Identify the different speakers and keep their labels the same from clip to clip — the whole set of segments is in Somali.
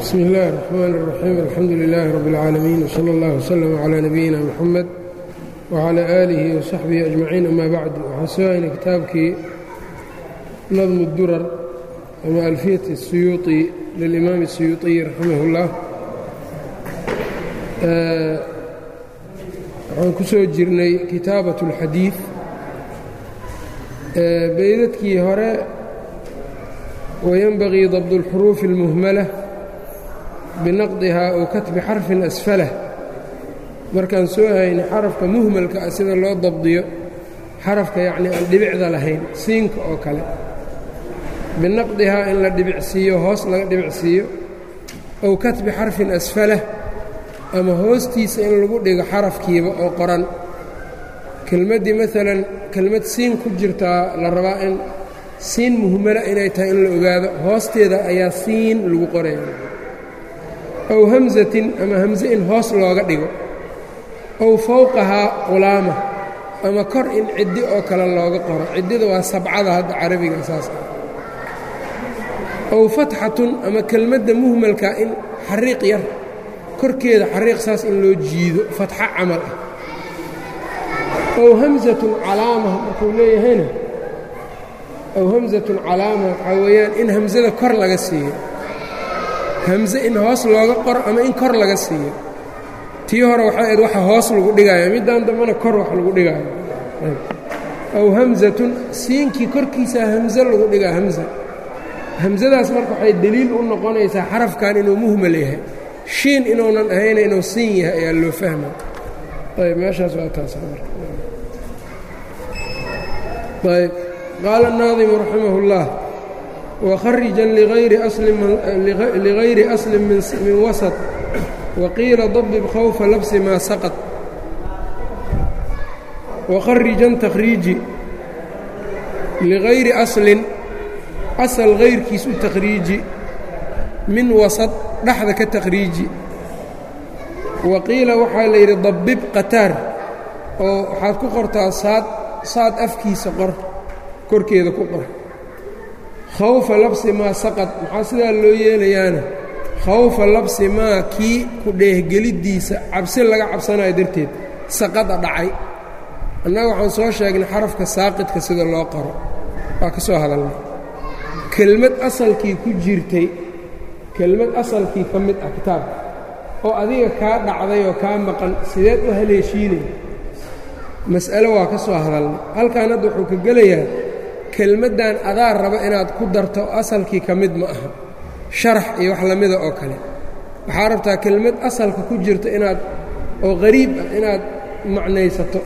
Speaker 1: bsmi اllahi الرحmn الرaxيim alxamdu لilaahi rab اlcaalamiin wslى اllah wslm عlى nabiyina mxamed wعlى aalihi وsaxbihi أجmaciin ama bacd waxaan soo haynay kitaabkii nadm اdurar ama alfiyat الsuyuuطi lilimaam الsuyuuطiyi raximah اllah waxaan ku soo jirnay kitaabaة اlxadiiث beydadkii hore wayanbagii dabd اlxuruufi اlmuhmala binaqdihaa ow katbi xarfin asfalah markaan soo haynay xarafka muhmalka ah sida loo dabdiyo xarafka yacnii aan dhibicda lahayn siinka oo kale binaqdihaa in la dhibicsiiyo hoos laga dhibicsiiyo ow katbi xarfin asfalah ama hoostiisa in lagu dhigo xarafkiiba oo qoran kelmaddii maalan kelmad siin ku jirtaa la rabaa in siin muhmala inay tahay in la ogaado hoosteeda ayaa siin lagu qoraya ow hamsatin ama hamse in hoos looga dhigo ow fowqahaa qulaama ama kor in ciddi oo kale looga qoro ciddida waa sabcada hadda carabiga saas ah ow fatxatun ama kelmadda muhmalka in xariiq yar korkeeda xariiq saas in loo jiido fatxo camal ah ow hamsatun calaama markuu leeyahayna ow hamsatun calaama waxaa weeyaan in hamsada kor laga siiyo hamse in hoos looga qoro ama in kor laga siiyo tii hore waxay ahayd waxa hoos lagu dhigaayo middaan dambena kor wax lagu dhigaayo ow hamsatun siinkii korkiisaa hamse lagu dhigaa hamsa hamsadaas marka waxay deliil u noqonaysaa xarafkan inuu muhmal yahay shiin inuunan ahayna inuu siin yahay ayaa loo fahma ayb meeshaas waa taas ayb qaala الnaadimu raximah اllah وkhariجa ligayri أصli min waسط waqiila dabib khawfa labsi maa saqط wakharijan takhriiji ligayri aslin asal gayrkiis u takhriiji min wasaط dhexda ka takhriiji waqiila waxaa la yidhi dabib qataar oo waxaad ku qortaa saad saad afkiisa qor korkeeda ku qor khawfa labsi maa saqad maxaa sidaa loo yeelayaana khawfa labsi maa kii ku dheehgeliddiisa cabsi laga cabsanayo darteed saqada dhacay annaga waxaan soo sheegnay xarafka saaqidka sida loo qoro waa ka soo hadalnay kelmad asalkii ku jirtay kelmad asalkii ka mid ah kitaabka oo adiga kaa dhacday oo kaa maqan sideed u haleeshiinay mas'alo waa ka soo hadalnay halkaan hadda wuxuu ka gelayaa kelmaddan adaa raba inaad ku darto asalkii ka mid ma aha sharax iyo wax lamida oo kale waxaa rabtaa kelmad asalka ku jirta inaad oo qariib ah inaad macnaysato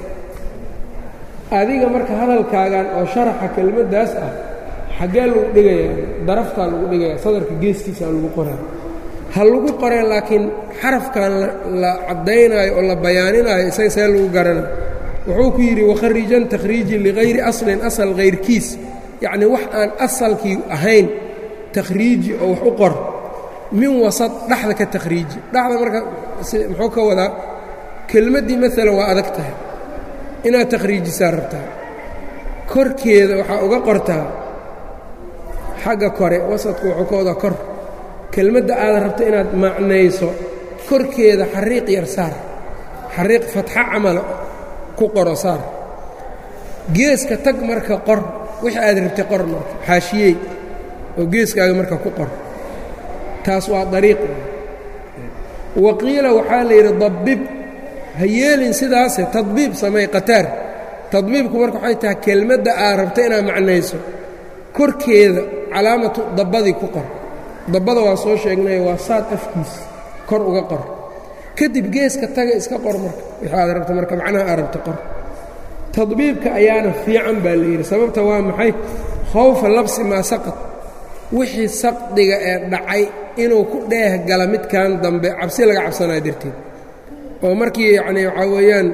Speaker 1: adiga marka hadalkaagan oo sharaxa kelmaddaas ah xaggee lagu dhigayaa daraftaa lagu dhigayaa sadarka geestiisaa lagu qoraa ha lagu qoree laakiin xarafkan la caddaynaayo oo la bayaaninaayo isaga see lagu garana wuxuu ku yidhi wakharijan takhriiji ligayri aslin asal hayrkiis yacnii wax aan asalkii ahayn takhriiji oo wax u qor min wasad dhexda ka takhriiji dhexda marka muxuu ka wadaa kelmaddii maalan waa adag tahay inaad takhriijisaa rabtaa korkeeda waxaa uga qortaa xagga kore wasadku wuxuu ka wadaa kor kelmadda aad rabta inaad macnayso korkeeda xariiq yar saar xariiq fatxo camala ku qoro saar geeska tag marka qor wixii aad rabtay qor marka xaashiyey oo geeskaaga marka ku qor taas waa dariiq waqiila waxaa la yidhi dabib ha yeelin sidaase tadbiib samey qataar tadbiibku marka waxay tahay kelmadda aad rabta inaad macnayso korkeeda calaamatu dabbadii ku qor dabbada waa soo sheegnay waa saad afkiis kor uga qor kadib geeska taga iska qor marka wixii aad rabta marka macnaha aad rabta qor tadbiibka ayaana fiican baa la yidhi sababta waa maxay khawfa labsi maa saqad wixii saqdiga ee dhacay inuu ku dheeh gala midkan dambe cabsi laga cabsanayo darteed oo markii yacnii waxaa weeyaan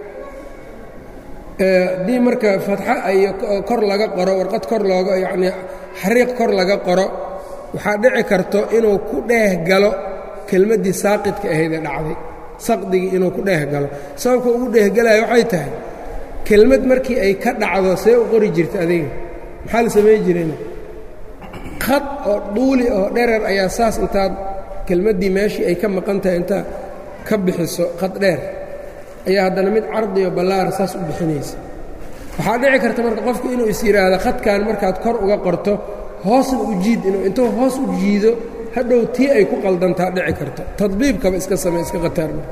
Speaker 1: haddii marka fatxo iyo kor laga qoro warqad kor looga yacnii xariiq kor laga qoro waxaa dhici karto inuu ku dheeh galo kelmaddii saaqidka ahayd ee dhacday saqdigii inuu ku dheeh galo sababka ugu dheehgalayo waxay tahay kelmad markii ay ka dhacdo see u qori jirta adiga maxaa la samayn jireen khad oo dhuuli oo dherer ayaa saas intaad kelmaddii meeshii ay ka maqan tahay intaa ka bixiso qad dheer ayaa haddana mid cardiyo ballaara saas u bixinaysa waxaa dhici karta marka qofku inuu is yidhaahdo khadkan markaad kor uga qorto hoosna u jiid inuu intuu hoos u jiido hadhow tii ay ku qaldantaa dhici karto tadbiibkaba iska samey iska khataarma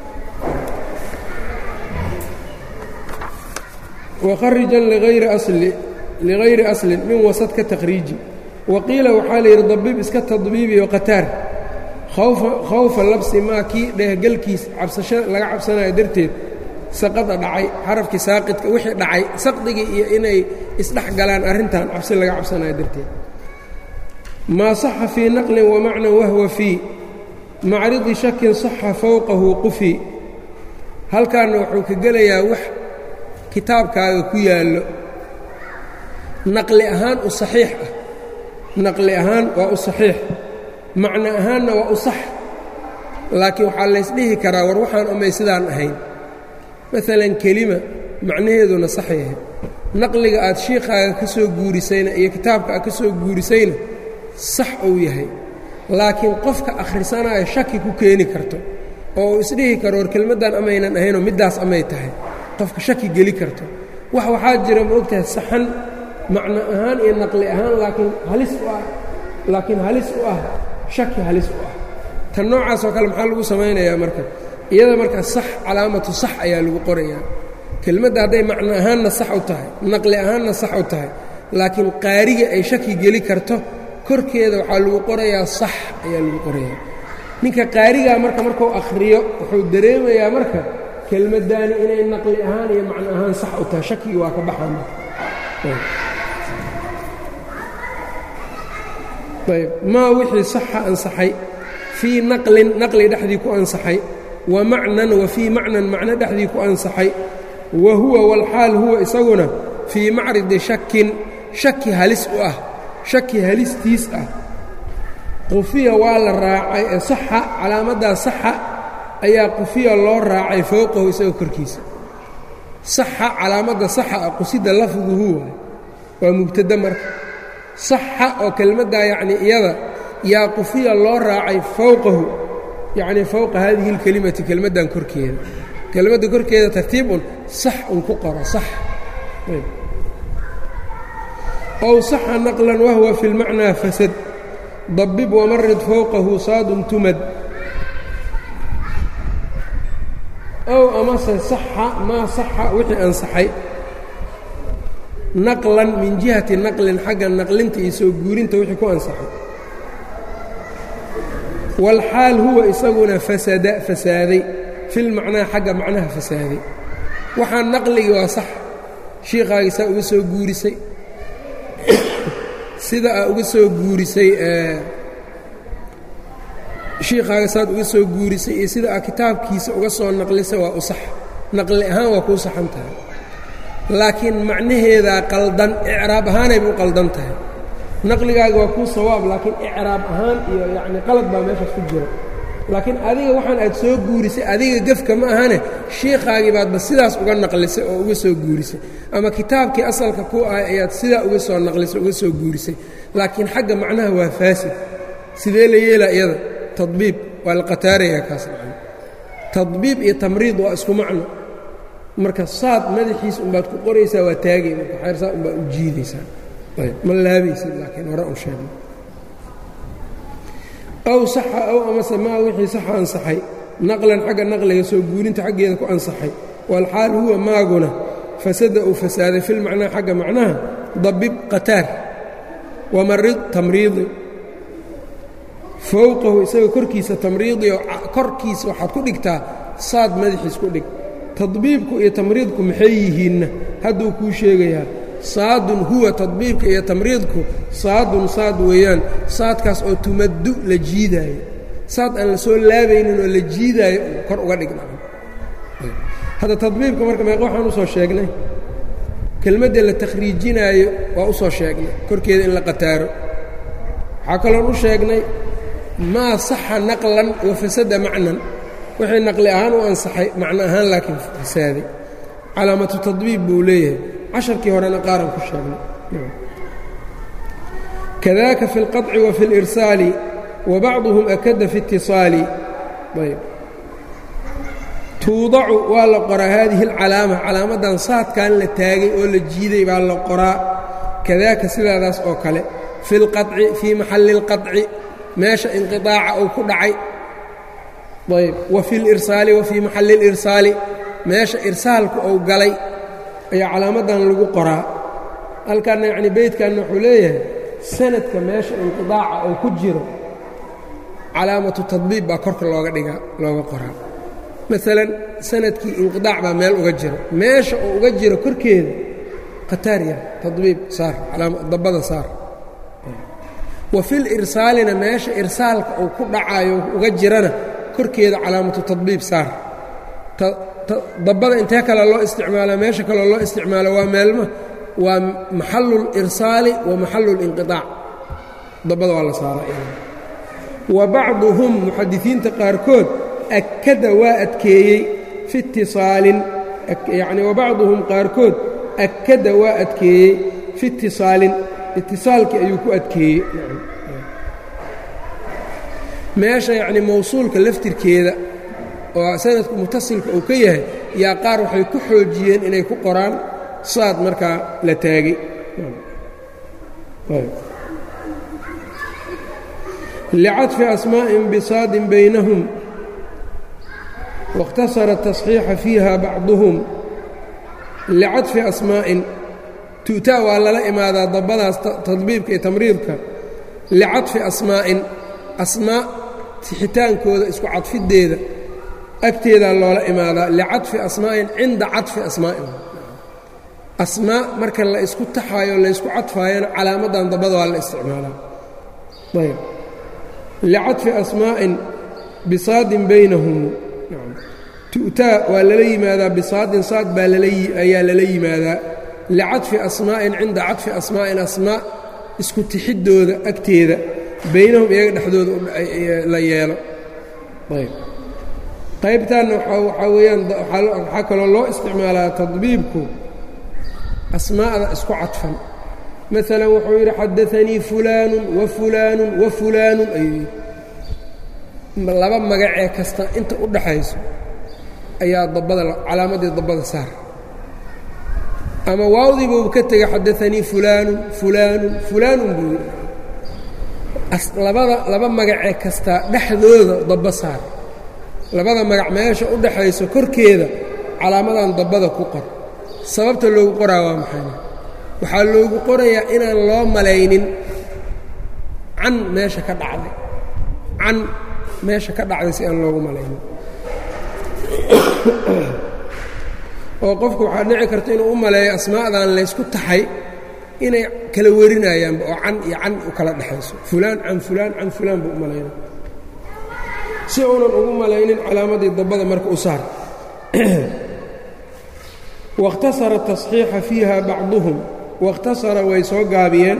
Speaker 1: wakharijan ligayri aslin min wasad ka takhriiji wa qiila waxaa la yidhi dabib iska tadbiibiyo qataar khawfa labsi maa kii dhehgalkiis cabsasho laga cabsanayo darteed saqada dhacay xarafkii saaqidka wixii dhacay saqdigii iyo inay isdhex galaan arrintan cabsi laga cabsanayo darteed maa saxa fii naqlin wamacnan wahwa fii macridi shakin saxa fowqahu qufi halkaanna wuxuu ka gelayaa wax kitaabkaaga ku yaallo naqli ahaan u saxiix ah naqli ahaan waa u saxiix macno ahaanna waa u sax laakiin waxaa laysdhihi karaa war waxaan umay sidaan ahayn maalan kelima macnaheeduna sax yahay naqliga aad shiikhaaga ka soo guurisayna iyo kitaabka aad ka soo guurisayna sax uu yahay laakiin qofka akhrisanaayo shaki ku keeni karto oo uu isdhihi karo war kelmaddan amaynan ahaynoo middaas amay tahay qofka shaki geli karto wax waxaa jira ma ogtahay saxan macno ahaan iyo naqli ahaan laakiin halis u ah laakiin halis u ah shaki halis u ah tan noocaas oo kale maxaa lagu samaynayaa marka iyada marka sax calaamatu sax ayaa lagu qorayaa kelmadda hadday macno ahaanna sax u tahay naqli ahaanna sax u tahay laakiin qaariga ay shaki geli karto korkeeda waxaa lagu qorayaa sax ayaa lagu qorayaa ninka qaarigaa marka markuu akhriyo wuxuu dareemayaa marka kelmaddaani inay naqli ahaan iyo macno ahaan sax u tahay shakigii waa ka baxaan ayb maa wixii saxa ansaxay fii naqlin naqli dhexdii ku ansaxay wa macnan wa fii macnan macno dhexdii ku ansaxay wa huwa walxaal huwa isaguna fii macridi shakin shaki halis u ah shaki halistiis ah qufiya waa la raacay ee saxa calaamaddaa saxa ayaa qufiya loo raacay fowqahu isagoo korkiisa saxa calaamadda saxa ah qusida lafduhu waay waa mubtada marka saxa oo kelmaddaa yacnii iyada yaa qufiya loo raacay fowqahu yacnii fowqa haadihi اlkelimati kelmaddan korkeeda kelmadda korkeeda tartiib un sax un ku qoro sax ow saxa naqlan wahwa fi اlmacnaa fasad dabib wamarid fowqahu saadun tumad ow amase saxa maa saxa wixii ansaxay naqlan min jihati naqlin xagga naqlinta iyo soo guurinta wixii ku ansaxay waalxaal huwa isaguna fasada fasaaday filmacnaa xagga macnaha fasaaday waxaa naqligii waa sax shiikhaagii saa uga soo guurisay sida aa uga soo guurisay shiikhaaga saad uga soo guurisay iyo sida aa kitaabkiisa uga soo naqlisay waa u sax naqli ahaan waa kuu saxan tahay laakiin macnaheedaa qaldan icraab ahaanayba u qaldan tahay naqligaaga waa kuu sawaab laakiin icraab ahaan iyo yacni qalad baa meeshaas ku jira laakiin adiga waxaan aad soo guurisay adiga gefka ma ahane shiikhaagii baadba sidaas uga naqlisay oo uga soo guurisay ama kitaabkii asalka ku ahay ayaad sidaa uga soo naqlisay uga soo guurisay laakiin xagga macnaha waa faasid sidee la yeelaa iyada tadbiib waa la qataarayaa kaas macna tadbiib iyo tamriid waa isku macno marka saad madaxiis unbaad ku qoraysaa waa taagay marka xeersaa unbaad u jiidaysaa ayb ma laabaysid laakiin hore un sheegno aw saxa aw amase maa wixii saxa ansaxay naqlan xagga naqliga soo guurinta xaggeeda ku ansaxay walxaal huwa maaguna fasada uu fasaaday filmacnaa xagga macnaha dabib qataar wamarid tamriidi fowqahu isaga korkiisa tamriidi oo korkiisa waxaad ku dhigtaa saad madaxiis ku dhig tadbiibku iyo tamriidku maxay yihiinna hadduu kuu sheegayaa saadun huwa tadbiibka iyo tamriidku saadun saad weeyaan saadkaas oo tumaddu la jiidaayo saad aan la soo laabaynin oo la jiidaayo kor uga dhigna hadda tadbiibka marka meeqa waxaan usoo sheegnay kelmadda la takhriijinaayo waa usoo sheegnay korkeeda in la qataaro waxaa kaloon u sheegnay maa saxa naqlan wa fasada macnan wixii naqli ahaan u ansaxay macno ahaan laakiin fasaaday calaamatu tadbiib buu leeyahay casharkii horena qaaran ku sheegnay kadaaka fi اlqaطci wa fi اlirsaali wa bacduhum akada fi اtiصaali ayb tuudacu waa la qoraa haadihi اlcalaama calaamadan saadkan la taagay oo la jiiday baa la qoraa kadaaka sidaadaas oo kale fi اlqaطci fii maxalli اlqaطci meesha inqiطaaca uu ku dhacay ayb wa fi اlirsaali wa fii maxalli اlirsaali meesha irsaalku uu galay ayaa calaamadan lagu qoraa halkanna yacni beydkanna wuxuu leeyahay sanadka meesha inqiطaaca uu ku jiro calaamatu tadbiib baa korka looga dhigaa looga qoraa maalan sanadkii inqiطaac baa meel uga jiro meesha uu uga jiro korkeeda khataarya tadbiib saar dabada saar wa fil irsaalina meesha irsaalka uu ku dhacayo uga jirana korkeeda calaamatu tadbiib saar dabada intee kale loo isticmaalaa meesha kaleo loo isticmaalo waa meelma waa maxalu اlirsaali wa maxalu اlinqiطaac dabada waa la saaraa wa bacduhum muxadisiinta qaarkood akada waa adkeeyey fi itisaalin yacni wa bacduhum qaarkood akada waa adkeeyey fi itisaalin itisaalkii ayuu ku adkeeyey meesha yacni mawsuulka laftirkeeda oo sanadku mutasilka uu ka yahay yaa qaar waxay ku xoojiyeen inay ku qoraan saad markaa la taagay licadfi asmaa'in bisaadin baynahum waاkhtasara tasxiixa fiiha bacduhum licadfi asmaa'in tu'taa waa lala imaadaa dabbadaas tadbiibka iyo tamriidka licadfi asmaa'in asmaa sixitaankooda isku cadfiddeeda agteedaa loola imaadaa licadfi asmaa'in cinda cadfi asmaa'in asmaa marka la isku taxaayo laysku cadfaayana calaamadan dabada waa la isticmaalaa ayb licadfi asmaa'in bisaadin baynahum tu'taa waa lala yimaadaa bisaadin saad baa ayaa lala yimaadaa licadfi asmaa'in cinda cadfi asmaa'in asmaa isku tixiddooda agteeda baynahum iyaga dhexdooda la yeelo ayb qaybtaanna waxaa weeyaan waxaa kaloo loo isticmaalaa tadbiibku asmaa'da isku cadfan maalan wuxuu yidhi xadaanii fulaanu wa fulaanu wa fulaanun ayuu yidhi laba magacee kasta inta u dhaxayso ayaa dabada calaamadii dabada saar ama waawdii buu ka tegay xadaanii fulaanun fulaanun fulaanun buu yidhi labada laba magacee kastaa dhexdooda dabba saar labada magac meesha u dhaxayso korkeeda calaamadan dabbada ku qor sababta loogu qoraa waa maxay waxaa loogu qorayaa inaan loo malaynin can meesha ka dhacday can meesha ka dhacday si aan loogu malaynin oo qofku waxaa dhici karta inuu u maleeyo asmaa'dan laysku taxay inay kala werinayaanba oo can iyo can u kala dhexayso fulaan can fulaan can fulaan buu u malayna si uunan ugu malaynin calaamadii dabbada marka u saar waاkhtasara tasxiixa fiiha bacduhum waاkhtasara way soo gaabiyeen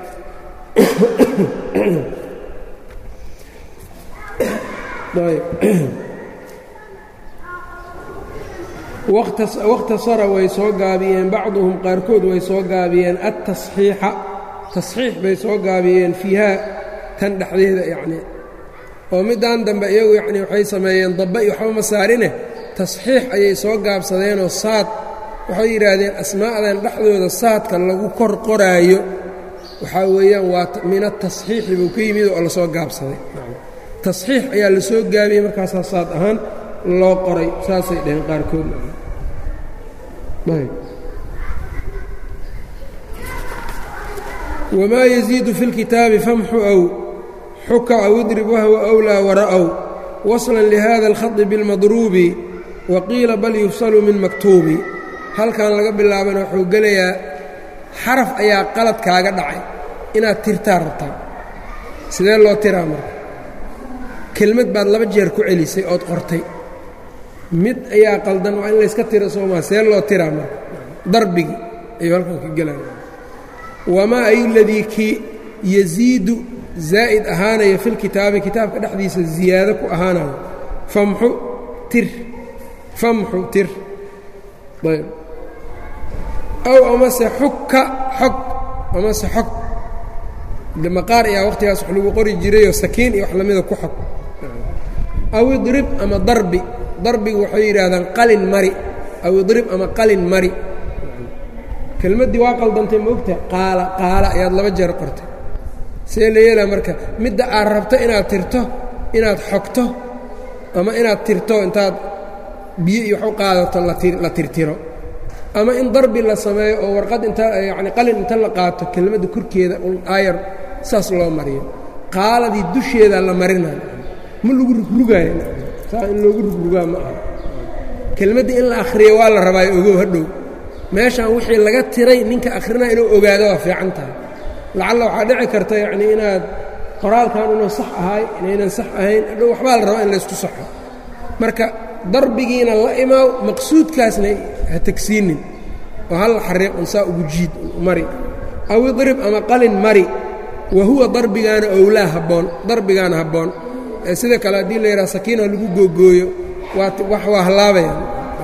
Speaker 1: waاkhtasara way soo gaabiyeen bacduhum qaarkood way soo gaabiyeen aلtaصxiixa taصxiix bay soo gaabiyeen fiihaa tan dhexdeeda yacni oo middan dambe iyagu yacni waxay sameeyeen dabba iyo waxba ma saarine tasxiix ayay soo gaabsadeenoo saad waxay yidhaahdeen asmaa'dan dhexdooda saadka lagu kor qoraayo waxaa weeyaan waa min atasxiixi buu ka yimid oo lasoo gaabsaday tasxiix ayaa la soo gaabiyey markaasaa saad ahaan loo qoray saasay dhaheen qaarkood wamaa yaziidu fi اlkitaabi famxu ow xuka aw idrib wahwa أwlىa wara'w waslan lihada اlkhadi biاlmadruubi wa qiila bal yufsalu min maktuubi halkan laga bilaabana wuxuu gelayaa xaraf ayaa qalad kaaga dhacay inaad tirtaa rabtaa sidee loo tiraa marka kelmad baad laba jeer ku celisay ood qortay mid ayaa qaldan waa in layska tiro soomaa see loo tiraa marka darbigii ayuu halkan ka gelaya wamaa ay ladii kii yasiidu zaa'id ahaanaya fi lkitaabi kitaabka dhexdiisa ziyaado ku ahaanayo famxu tir famxu tir ayb aw amase xugka xog amase xog de maqaar ayaa waqtigaas wax lagu qori jirayoo sakiin iyo wax lamida ku xog aw idrib ama darbi darbigu waxay yidhaahdaan qalin mari aw idrib ama qalin mari kelmaddii waa qaldantay maogta qaala qaala ayaad laba jeer qortay see la yeelaa marka midda aad rabto inaad tirto inaad xogto ama inaad tirto intaad biyo iyo wax u qaadato la tirtiro ama in darbi la sameeyo oo warqad inta yacni qalin inta la qaato kelmadda korkeeda aayar saas loo mariyo qaaladii dusheedaa la marinayo ma lagu rugrugaayo saa in loogu rugrugaa ma aha kelmadda in la akhriyo waa la rabaayo ogow hadhow meeshaan wixii laga tiray ninka akhrinaa inuu ogaado waa fiican tahay lacalla waxaa dhici karta yacnii inaad qoraalkan inuu sax ahay inaynan sax ahayn hadhow waxbaa la rabaa in laysku saxo marka darbigiina la imaaw maqsuudkaasna ha tegsiinin oo hal xariiqun saa ugu jiid mari aw idrib ama qalin mari wa huwa darbigaana owlaa habboon darbigaana habboon sida kale haddii la yidhaha sakiina lagu googooyo waa wax waa hallaabayaan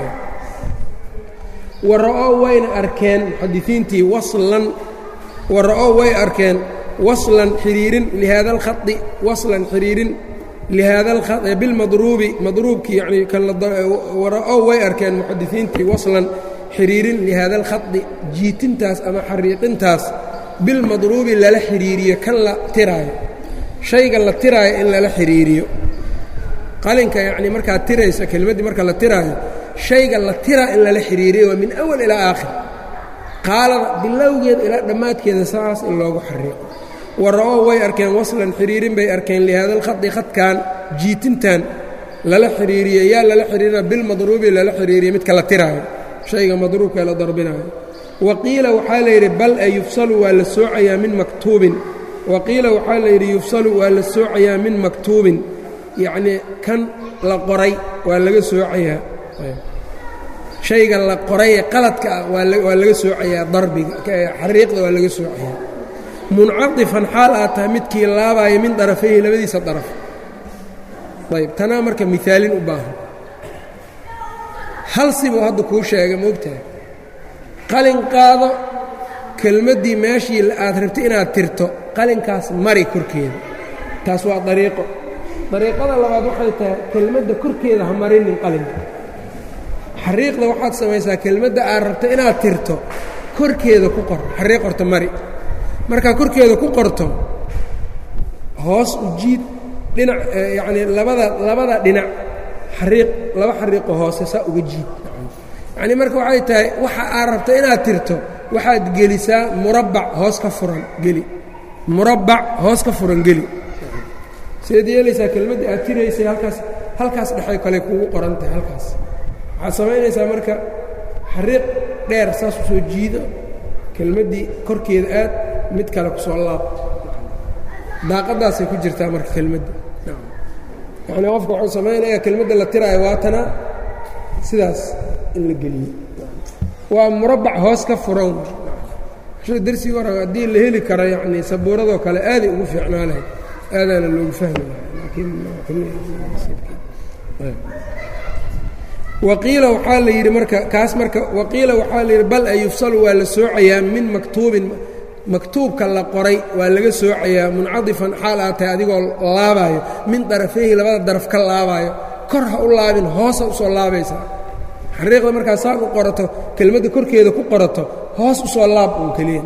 Speaker 1: wara'oo wayna arkeen muxadisiintii waslan wara'oo way arkeen waslan xiriirin lihaada alkhai waslan xiriirin lihaada alkha bilmadruubi madruubkii yacnii wara'oo way arkeen muxadisiintii waslan xiriirin lihaada alkhadi jiitintaas ama xariiqintaas bilmadruubi lala xiriiriyo kan la tiraayo shayga la tiraayo in lala xiriiriyo qalinka yacnii markaad tiraysa kelmaddii marka la tiraayo shayga la tiraa in lala xiriiriyo waa min awal ilaa aakhir qaalada bilowgeeda ilaa dhammaadkeeda saas in loogu xariiqo wara'oo way arkeen waslan xiriirin bay arkeen lihaada alkhadi khadkan jiitintan lala xiriiriyo yaa lala xiriirina bilmadruubi lala xiriiriyo midka la tiraayo shayga madruubka la darbinayo wa qiila waxaa la yidhi bal e yufsalu waa la soocayaa min maktuubin wa qiila waxaa la yidhi yufsalu waa la soocayaa min maktuubin yacnii kan la qoray waa laga soocayaa shayga la qoray ee qaladka ah waa laga soocayaa darbiga xariiqda waa laga soocayaa muncatifan xaal aad tahay midkii laabaayo min darafayhi labadiisa daraf ayb tanaa marka miaalin u baahan hal sibuu hadda kuu sheegay moogtahay qalin qaado kelmaddii meeshii aad rabtay inaad tirto qalinkaas mari korkeeda taas waa dariiqo dariiqada labaad waxay tahay kelmadda korkeeda ha marinin qalinka xariiqda waxaad samaysaa kelmadda aad rabto inaad tirto korkeeda ku qor xariiq horta mari markaa korkeeda ku qorto hoos u jiid dhinac yacnii labada labada dhinac xariiq laba xariiqo hoose saa uga jiid yacnii marka waxay tahay waxa aad rabto inaad tirto waxaad gelisaa murabbac hoos ka furan geli murabbac hoos ka furan geli seed yeelaysaa kelmaddii aad tiraysay halkaas halkaas dhexay kale kugu qoran tahay halkaas waxaad samaynaysaa marka xariiq dheer saas u soo jiido kelmaddii korkeeda aad mid kale ku soo laab daaqadaasay ku jirtaa marka kelmadda yacnii qofka wuxuu samaynayaa kelmadda la tiraayo waatana sidaas in la geliyo waa murabbac hoos ka furan darsigii hore haddii la heli karo yacnii sabuuradoo kale aaday ugu fiicnaa lahayd aadaana loogu fahmi lahay waqiila waxaa la yidhi marka kaas marka waqiila waxaa la yidhi bal e yufsalu waa la soocayaa min maktuubin maktuubka la qoray waa laga soocayaa muncadifan xaal aad tahay adigoo laabaayo min darafayhi labada daraf ka laabaayo kor ha u laabin hoosa u soo laabaysaa xariiqda markaa saan u qorato kelmadda korkeeda ku qorato hoos u soo laab uun keliya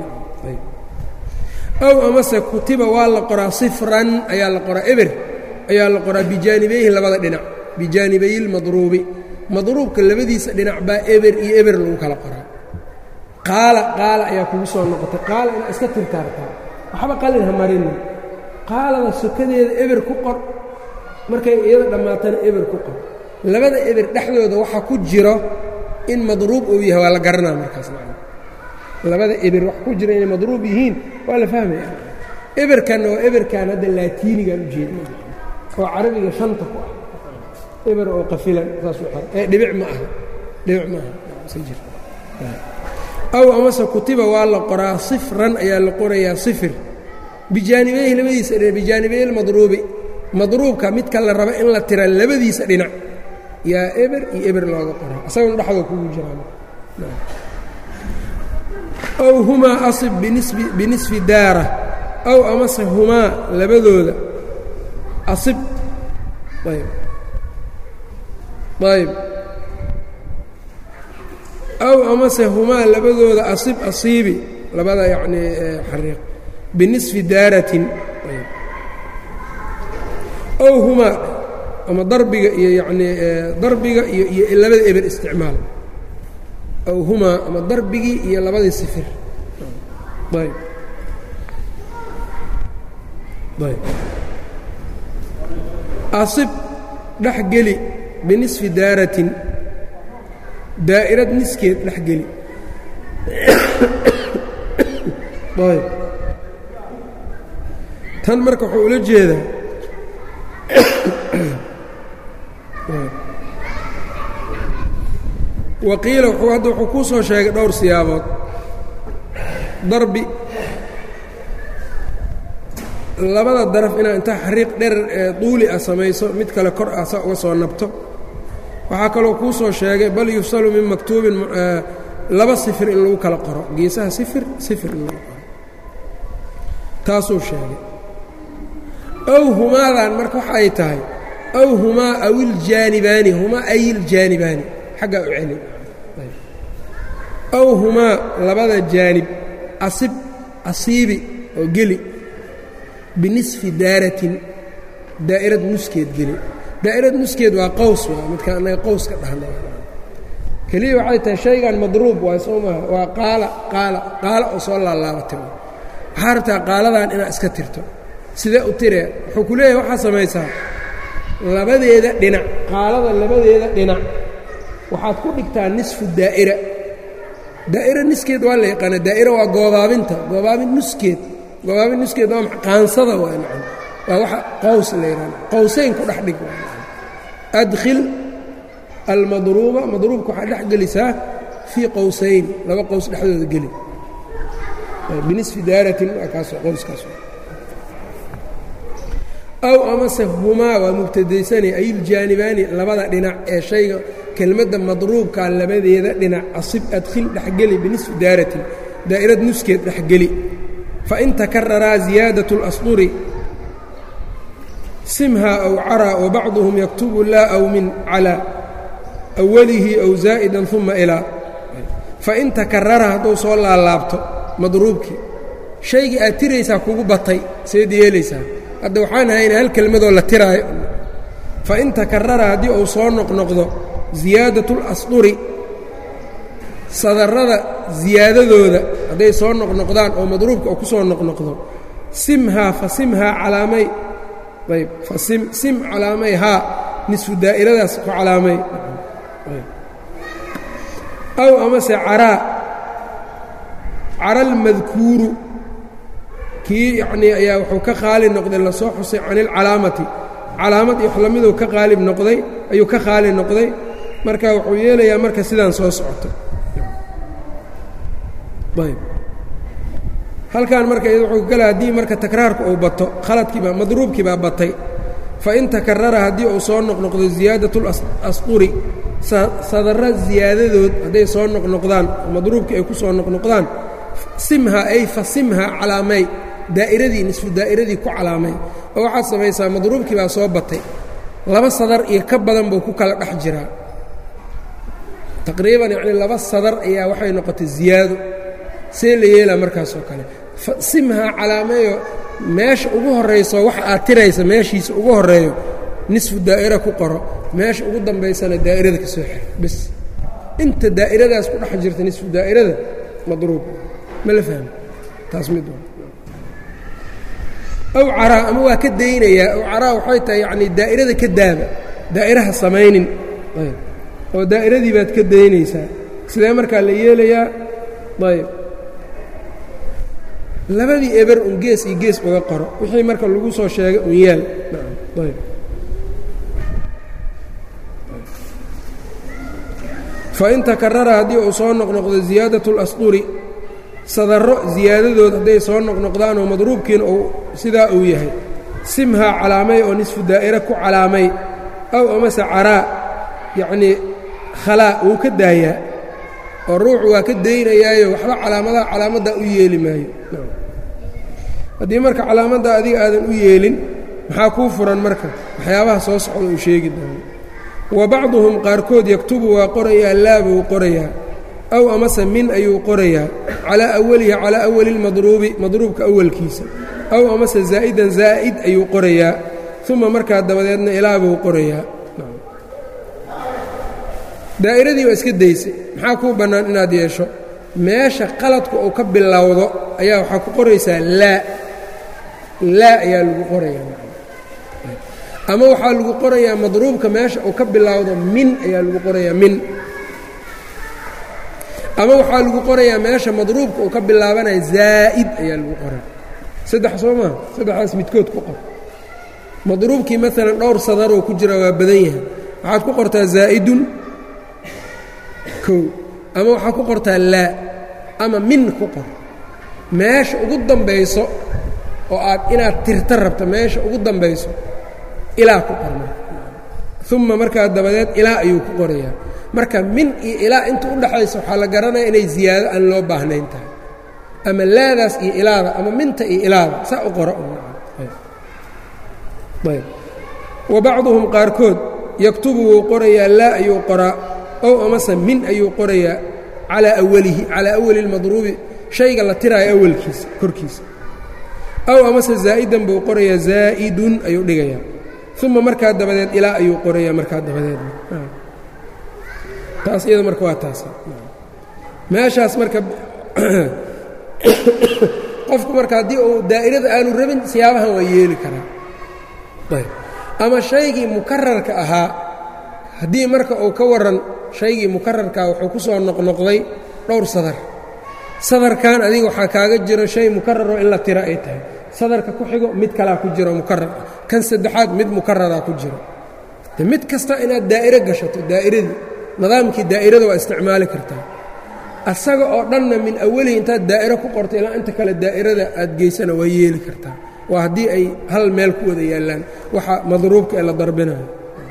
Speaker 1: ow amase kutiba waa la qoraa sifran ayaa la qoraa eber ayaa la qoraa bijaanibayhi labada dhinac bijaanibayi lmadruubi madruubka labadiisa dhinac baa eber iyo eber lagu kala qoraa qaala qaala ayaa kugu soo noqotay qaala inaad iska tirtaartaa waxba qalin ha marinin qaalada sokadeeda eber ku qor markay iyada dhammaatana eber ku qor labada eber dhexdooda waxaa ku jiro in madruub uu yahay waa la garanaa markaas macna labada eber wax ku jira inay madruub yihiin waa la fahmaya eberkanna waa eberkan hadda laatiinigaan u jeedna oo carabiga shanta ku ah eber oo qafilan saas u xor ee dhibic ma aha dhibic ma aha iska jir aw amase kutiba waa la qoraa sifran ayaa la qorayaa sifir bijaanibayhi labadiisa dhinac bijaanibayhi lmadruubi madruubka midka la raba in la tira labadiisa dhinac yaa eber iyo eber looga qoraa isaguna dhexdoo kugu jiraan ow humaa asib binisfi daara aw amase humaa labadooda asib ayb ayb aw amase humaa labadooda asib asiibi labada yacnii xariiq binisfi daaratin ow humaa ama darbiga iyo yacnii darbiga iyo iyo labada eber isticmaal ow humaa ama darbigii iyo labadii sifir ayb ayb asib dhex geli binisfi daaratin daa'irad niskeed dhex geli ayb tan marka wuxuu ula jeedaa waqiila hadda wuxuu kuu soo sheegay dhowr siyaabood darbi labada daraf inaad intaa xariiq dherer ee duuli ah samayso mid kale kor ah sa uga soo nabto waxaa kaloo kuu soo sheegay bal yufsalu min maktuubin laba sifir in lagu kala qoro geesaha sifir sifir in lagu qoro taasuu sheegay ow humaadan marka waxa ay tahay ow humaa awiljaanibaani humaa ayiljaanibaani xaggaa u celi ow humaa labada jaanib asib asiibi oo geli binisfi daaratin daa'irad nuskeed geli daa'irad nuskeed waa qaws waa midka annaga qaws ka dhahna keliya waxay tahay shaygan madruub waay soo maaha waa qaala qaala qaala oo soo laalaabatay waxaa rabtaa qaaladan inaad iska tirto sidee u tiree wuxuu ku leeyahay waxaa samaysaa labadeeda dhinac qaalada labadeeda dhinac waxaad ku dhigtaa nisfu daa'ira daa'ira niskeed waa la yaqaana daa'ira waa goobaabinta goobaabin nuskeed goobaabin nuskeed waa qaansada waa nacam waa waxa qaws la yidhahda qawsayn ku dhex dhig adkhil almadruuba madruubka waxaa dhex gelisaa fii qowsayn laba qows dhexdooda geli binisfi daaratin waa kaasoo qowskaas aw amase humaa waa mubtadaysani ayiljaanibaani labada dhinac ee shayga kelmadda madruubkaa labadeeda dhinac asib adkhil dhexgeli binisfi daaratin daa'irad nuskeed dhexgeli fain takararaa ziyaadaة اlasطuri simhaa aw caraa wabacduhum yaktubu laa aw min calى awalihi aw zaa'ida uma ilaa fain takarara hadduu soo laalaabto madruubkii shaygii aad tiraysaa kugu batay seed yeelaysaa hadda waxaan haynaa hal kelmadoo la tiraayo fain takarara haddii uu soo noqnoqdo ziyaadaة اlasطuri sadarrada ziyaadadooda hadday soo noqnoqdaan oo madruubka oo ku soo noqnoqdo simhaa fa simhaa calaamay ayb fa sim sim calaamay haa nisfu daa'iradaas ku calaamay aw amase caraa cara almadkuuru kii yacnii ayaa wuxuu ka qaali noqday lasoo xusay can ilcalaamati calaamad iyo wax lamiduu ka qaalib noqday ayuu ka qaali noqday marka wuxuu yeelayaa marka sidaan soo socoto ayb halkan marka wuxuu gala haddii marka takraarku uu bato khaladkiibaa madruubkii baa batay fain takarara haddii uu soo noqnoqdo ziyaadaة اlasquri sadarra ziyaadadood hadday soo noqnoqdaan oo madruubkii ay ku soo noqnoqdaan simha ay fa simha calaamay daa'iradii nisfu daa'iradii ku calaamay oo waxaad samaysaa madruubkii baa soo batay laba sadar iyo ka badan buu ku kala dhex jiraa taqriiban yacni laba sadar ayaa waxay noqotay ziyaado see la yeelaa markaasoo kale simhaa calaameeyo meesha ugu horrayso waxa aad tiraysa meeshiisa ugu horreeyo nisfu daa'ira ku qoro meesha ugu dambaysana daa'irada ka soo xir bes inta daa'iradaas ku dhex jirta nisfu daa'irada madruub ma la fahmi taas mid aw caraa ama waa ka daynayaa aw caraa waxay tahay yacnii daa'irada ka daaba daa'iraha samaynin oo daa'iradii baad ka daynaysaa sidee markaa la yeelayaa ayb labadii eber un gees iyo gees uga qoro wixii marka lagu soo sheegay un yaal ayb fain takarara haddii uu soo noqnoqdo ziyaadaة اlasطuri sadarro ziyaadadood hadday soo noqnoqdaan oo madruubkiina uu sidaa uu yahay simhaa calaamay oo nisfu daa'ira ku calaamay aw amase caraa yacnii khalaa wuu ka daayaa oo ruuxu waa ka daynayaayo waxba calaamadaha calaamaddaa u yeeli maayo haddii marka calaamadda adiga aadan u yeelin maxaa kuu furan marka waxyaabaha soo socda uu sheegi doono wa bacduhum qaarkood yaktubu waa qorayaa laa buu qorayaa aw amase min ayuu qorayaa calaa awalihi calaa awali lmadruubi madruubka awalkiisa aw amase zaa'idan zaa'id ayuu qorayaa uma markaa dabadeedna ilaa buu qorayaa daa'iradii waa iska daysay maxaa kuu bannaan inaad yeesho meesha qaladku uu ka bilowdo ayaa waxaa ku qoraysaa laa laa ayaa lagu qorayaa ama waxaa lagu qorayaa madruubka meesha uu ka bilowdo min ayaa lagu qorayaa min ama waxaa lagu qorayaa meesha madruubka uu ka bilaabanaya zaa'id ayaa lagu qoraya saddex soo maha saddexdaas midkood ku qor madruubkii maalan dhowr sadaroo ku jira waa badan yahay waxaad ku qortaa zaa'idun kow ama waxaa ku qortaa laa ama min ku qor meesha ugu dambayso oo aad inaad tirta rabto meesha ugu dambayso ilaa ku qor uma markaa dabadeed ilaa ayuu ku qorayaa marka min iyo ilaa inta u dhaxaysa waxaa la garanaya inay ziyaado aan loo baahnayn tahay ama laadaas iyo ilaada ama minta iyo ilaada saa u qora wa bacduhum qaarkood yaktubu wuu qorayaa laa ayuu qoraa ow amase min ayuu qorayaa calaa awalihi calaa awali lmadruubi shayga la tiraayo awalkiisa korkiisa ow amase zaa'idan buu qorayaa zaa'idun ayuu dhigayaa uma markaa dabadeed ilaa ayuu qorayaa markaa dabadeed taas iyada marka waa taas meeshaas marka qofku marka haddii uu daa'irada aanu rabin siyaabahan waa yeeli karaa ayb ama shaygii mukararka ahaa haddii marka uu ka waran shaygii mukararkaa wuxuu ku soo noqnoqday dhowr sadar sadarkan adiga waxaa kaaga jiro shay mukararoo in la tiro ay tahay sadarka ku xigo mid kalaa ku jiro mukarar ah kan saddexaad mid mukararaa ku jiro de mid kasta inaad daa'iro gashato daa'iradii nidaamkii daa'irada waa isticmaali kartaa asaga oo dhanna min awalihi intaad daa'iro ku qorto ilaa inta kale daa'irada aad geysana waa yeeli kartaa waa haddii ay hal meel ku wada yaallaan waxa madruubka ee la darbinayo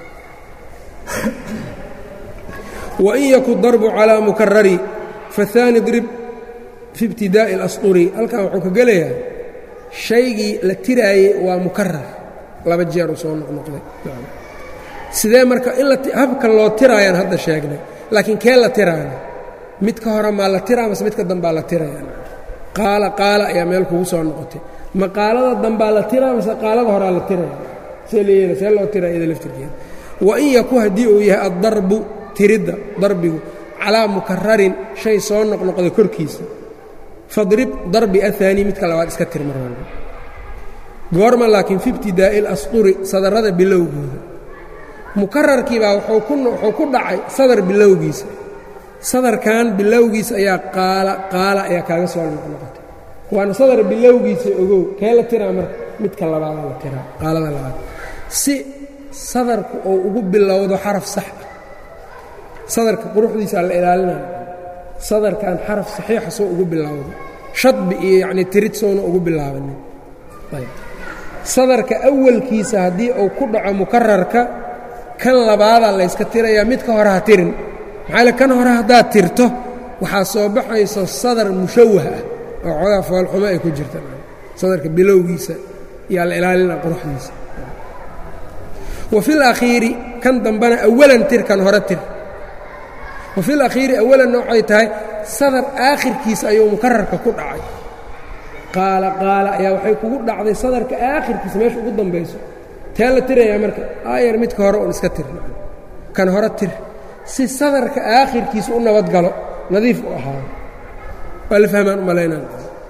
Speaker 1: wain yaku darbu calaa mukarari fahaani drib fi ibtidaa'i اlasطuri halkan wuxuu ka gelayaa shaygii la tiraayey waa mukarar laba jeeru soo noqnoqday sidee marka in habka loo tiraayaan hadda sheegnay laakiin kee la tiraana midka hore maa la tiraa mase midka dambaa la tiraya qaala qaala ayaa meel kugu soo noqotay ma qaalada dambaa la tiraa mase qaalada horaa la tiraya see leeyela see loo tiraa iyada laftirkeeda wain yaku haddii uu yahay addarbu tiridda darbigu calaa mukararin shay soo noqnoqda korkiisa fadrib darbi ahaani midka labaad iska tir mar walba goorma laakiin fi ibtidaa'i اlasطuri sadarrada bilowgooda mukararkiibaa wuxuu ku dhacay sadar bilowgiisa sadarkan bilowgiisa ayaa qaala qaala ayaa kaaga soo noqnoqotay waana sadar bilowgiisa ogow kee la tiraa marka midka labaadaa la tiraa qaalada labaad si sadarku uu ugu bilowdo xaraf sax ah sadarka quruxdiisaa la ilaalinaya sadarkan xaraf saxiixa soo ugu bilowdo shadbi iyo yacnii tirid soona ugu bilaabanin sadarka awalkiisa haddii uu ku dhaco mukararka kan labaadaa layska tirayaa midka hore ha tirin maxaa le kan hore haddaad tirto waxaa soo baxayso sadar mushawah ah oo xoogaa foolxumo ay ku jirta sadarka bilowgiisa yaa la ilaalina quruxdiisa wa fi lakhiiri kan dambena awalan tir kan hore tir wa fi lakhiiri awalanna waxay tahay sadar aakhirkiisa ayuu mukararka ku dhacay qaala qaala ayaa waxay kugu dhacday sadarka aakhirkiisa meesha ugu dambayso tee la tirayaa marka aayar midka hore un iska tir kan hore tir si sadarka aakhirkiisa u nabadgalo nadiif u ahaado waa la fahmaan u malaynaan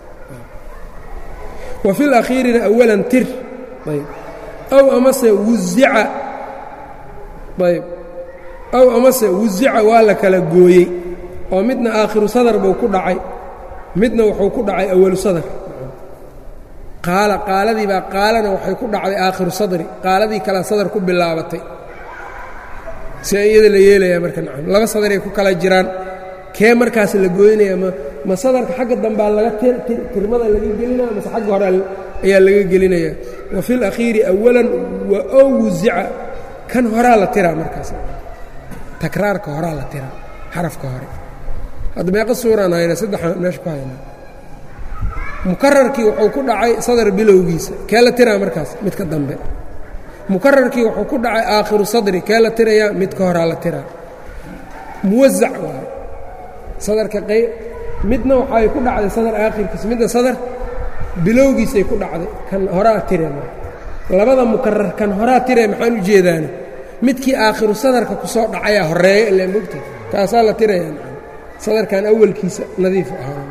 Speaker 1: wa fi lakhiirina awalan tir ayb aw amase wuzica ayb aw amase wuzica waa la kala gooyey oo midna aakhiru sadar buu ku dhacay midna wuxuu ku dhacay awalu sadar qaala qaaladii baa qaalana waxay ku dhacday aakhiru sadri qaaladii kalea sadar ku bilaabatay see iyada la yeelayaa marka nacam laba sadaray ku kala jiraan kee markaas la gooynaya ma ma sadarka xagga dambaa laga tirmada laga gelinaya mase xagga hore ayaa laga gelinaya wa fi lakhiiri awalan wa ow wuzica kan horaa la tiraa markaas takraarka horaa la tiraa xarafka hore hadda meeqa suuraan hayna saddexaan meesha ku hayna mukararkii wuxuu ku dhacay sadar bilowgiisa kee la tiraa markaas midka dambe mukararkii wuxuu ku dhacay aakhiru sadri kee la tirayaa midka horaa la tiraa muwasac waayo sadarka qey midna waxay ku dhacday sadar aakhirkiisa midna sadar bilowgiisay ku dhacday kan horaa tire labada mukarar kan horaa tire maxaan u jeedaana midkii aakhiru sadarka ku soo dhacayaa horeeyo ilaa mogta kaasaa la tirayaa sadarkan awalkiisa nadiif ahaa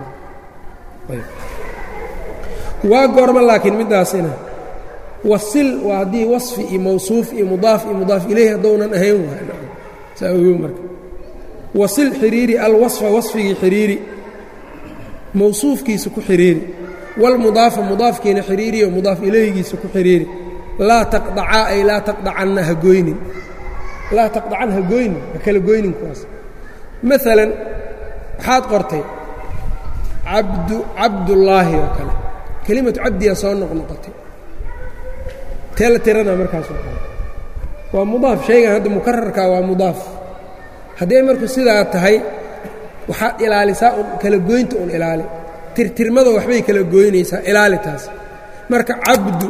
Speaker 1: waa goorma laakiin middaasina wasil waa haddii wasfi iyo mawsuuf iyo mudaaf iyo mudaaf ilayhi haddounan ahayn waay saa ogow marka wasil xiriiri alwasfa wasfigii xiriiri mawsuufkiisa ku xiriiri walmudaafa mudaafkiina xiriiriyo mudaaf ilayhigiisa ku xiriiri laa taqdacaa ay laa taqdacanna ha goynin laa taqdacan ha goynin ha kala goynin kuwaas maalan waxaad qortay cabdu cabdullaahi oo kale kelimatu cabdiyaa soo noqnoqotay tee la tirana markaasoo kale waa mudaaf shaygan hadda mukararkaa waa mudaaf hadday marku sidaa tahay waxaad ilaalisaa un kala goynta un ilaali tirtirmada waxbay kala goynaysaa ilaali taas marka cabdu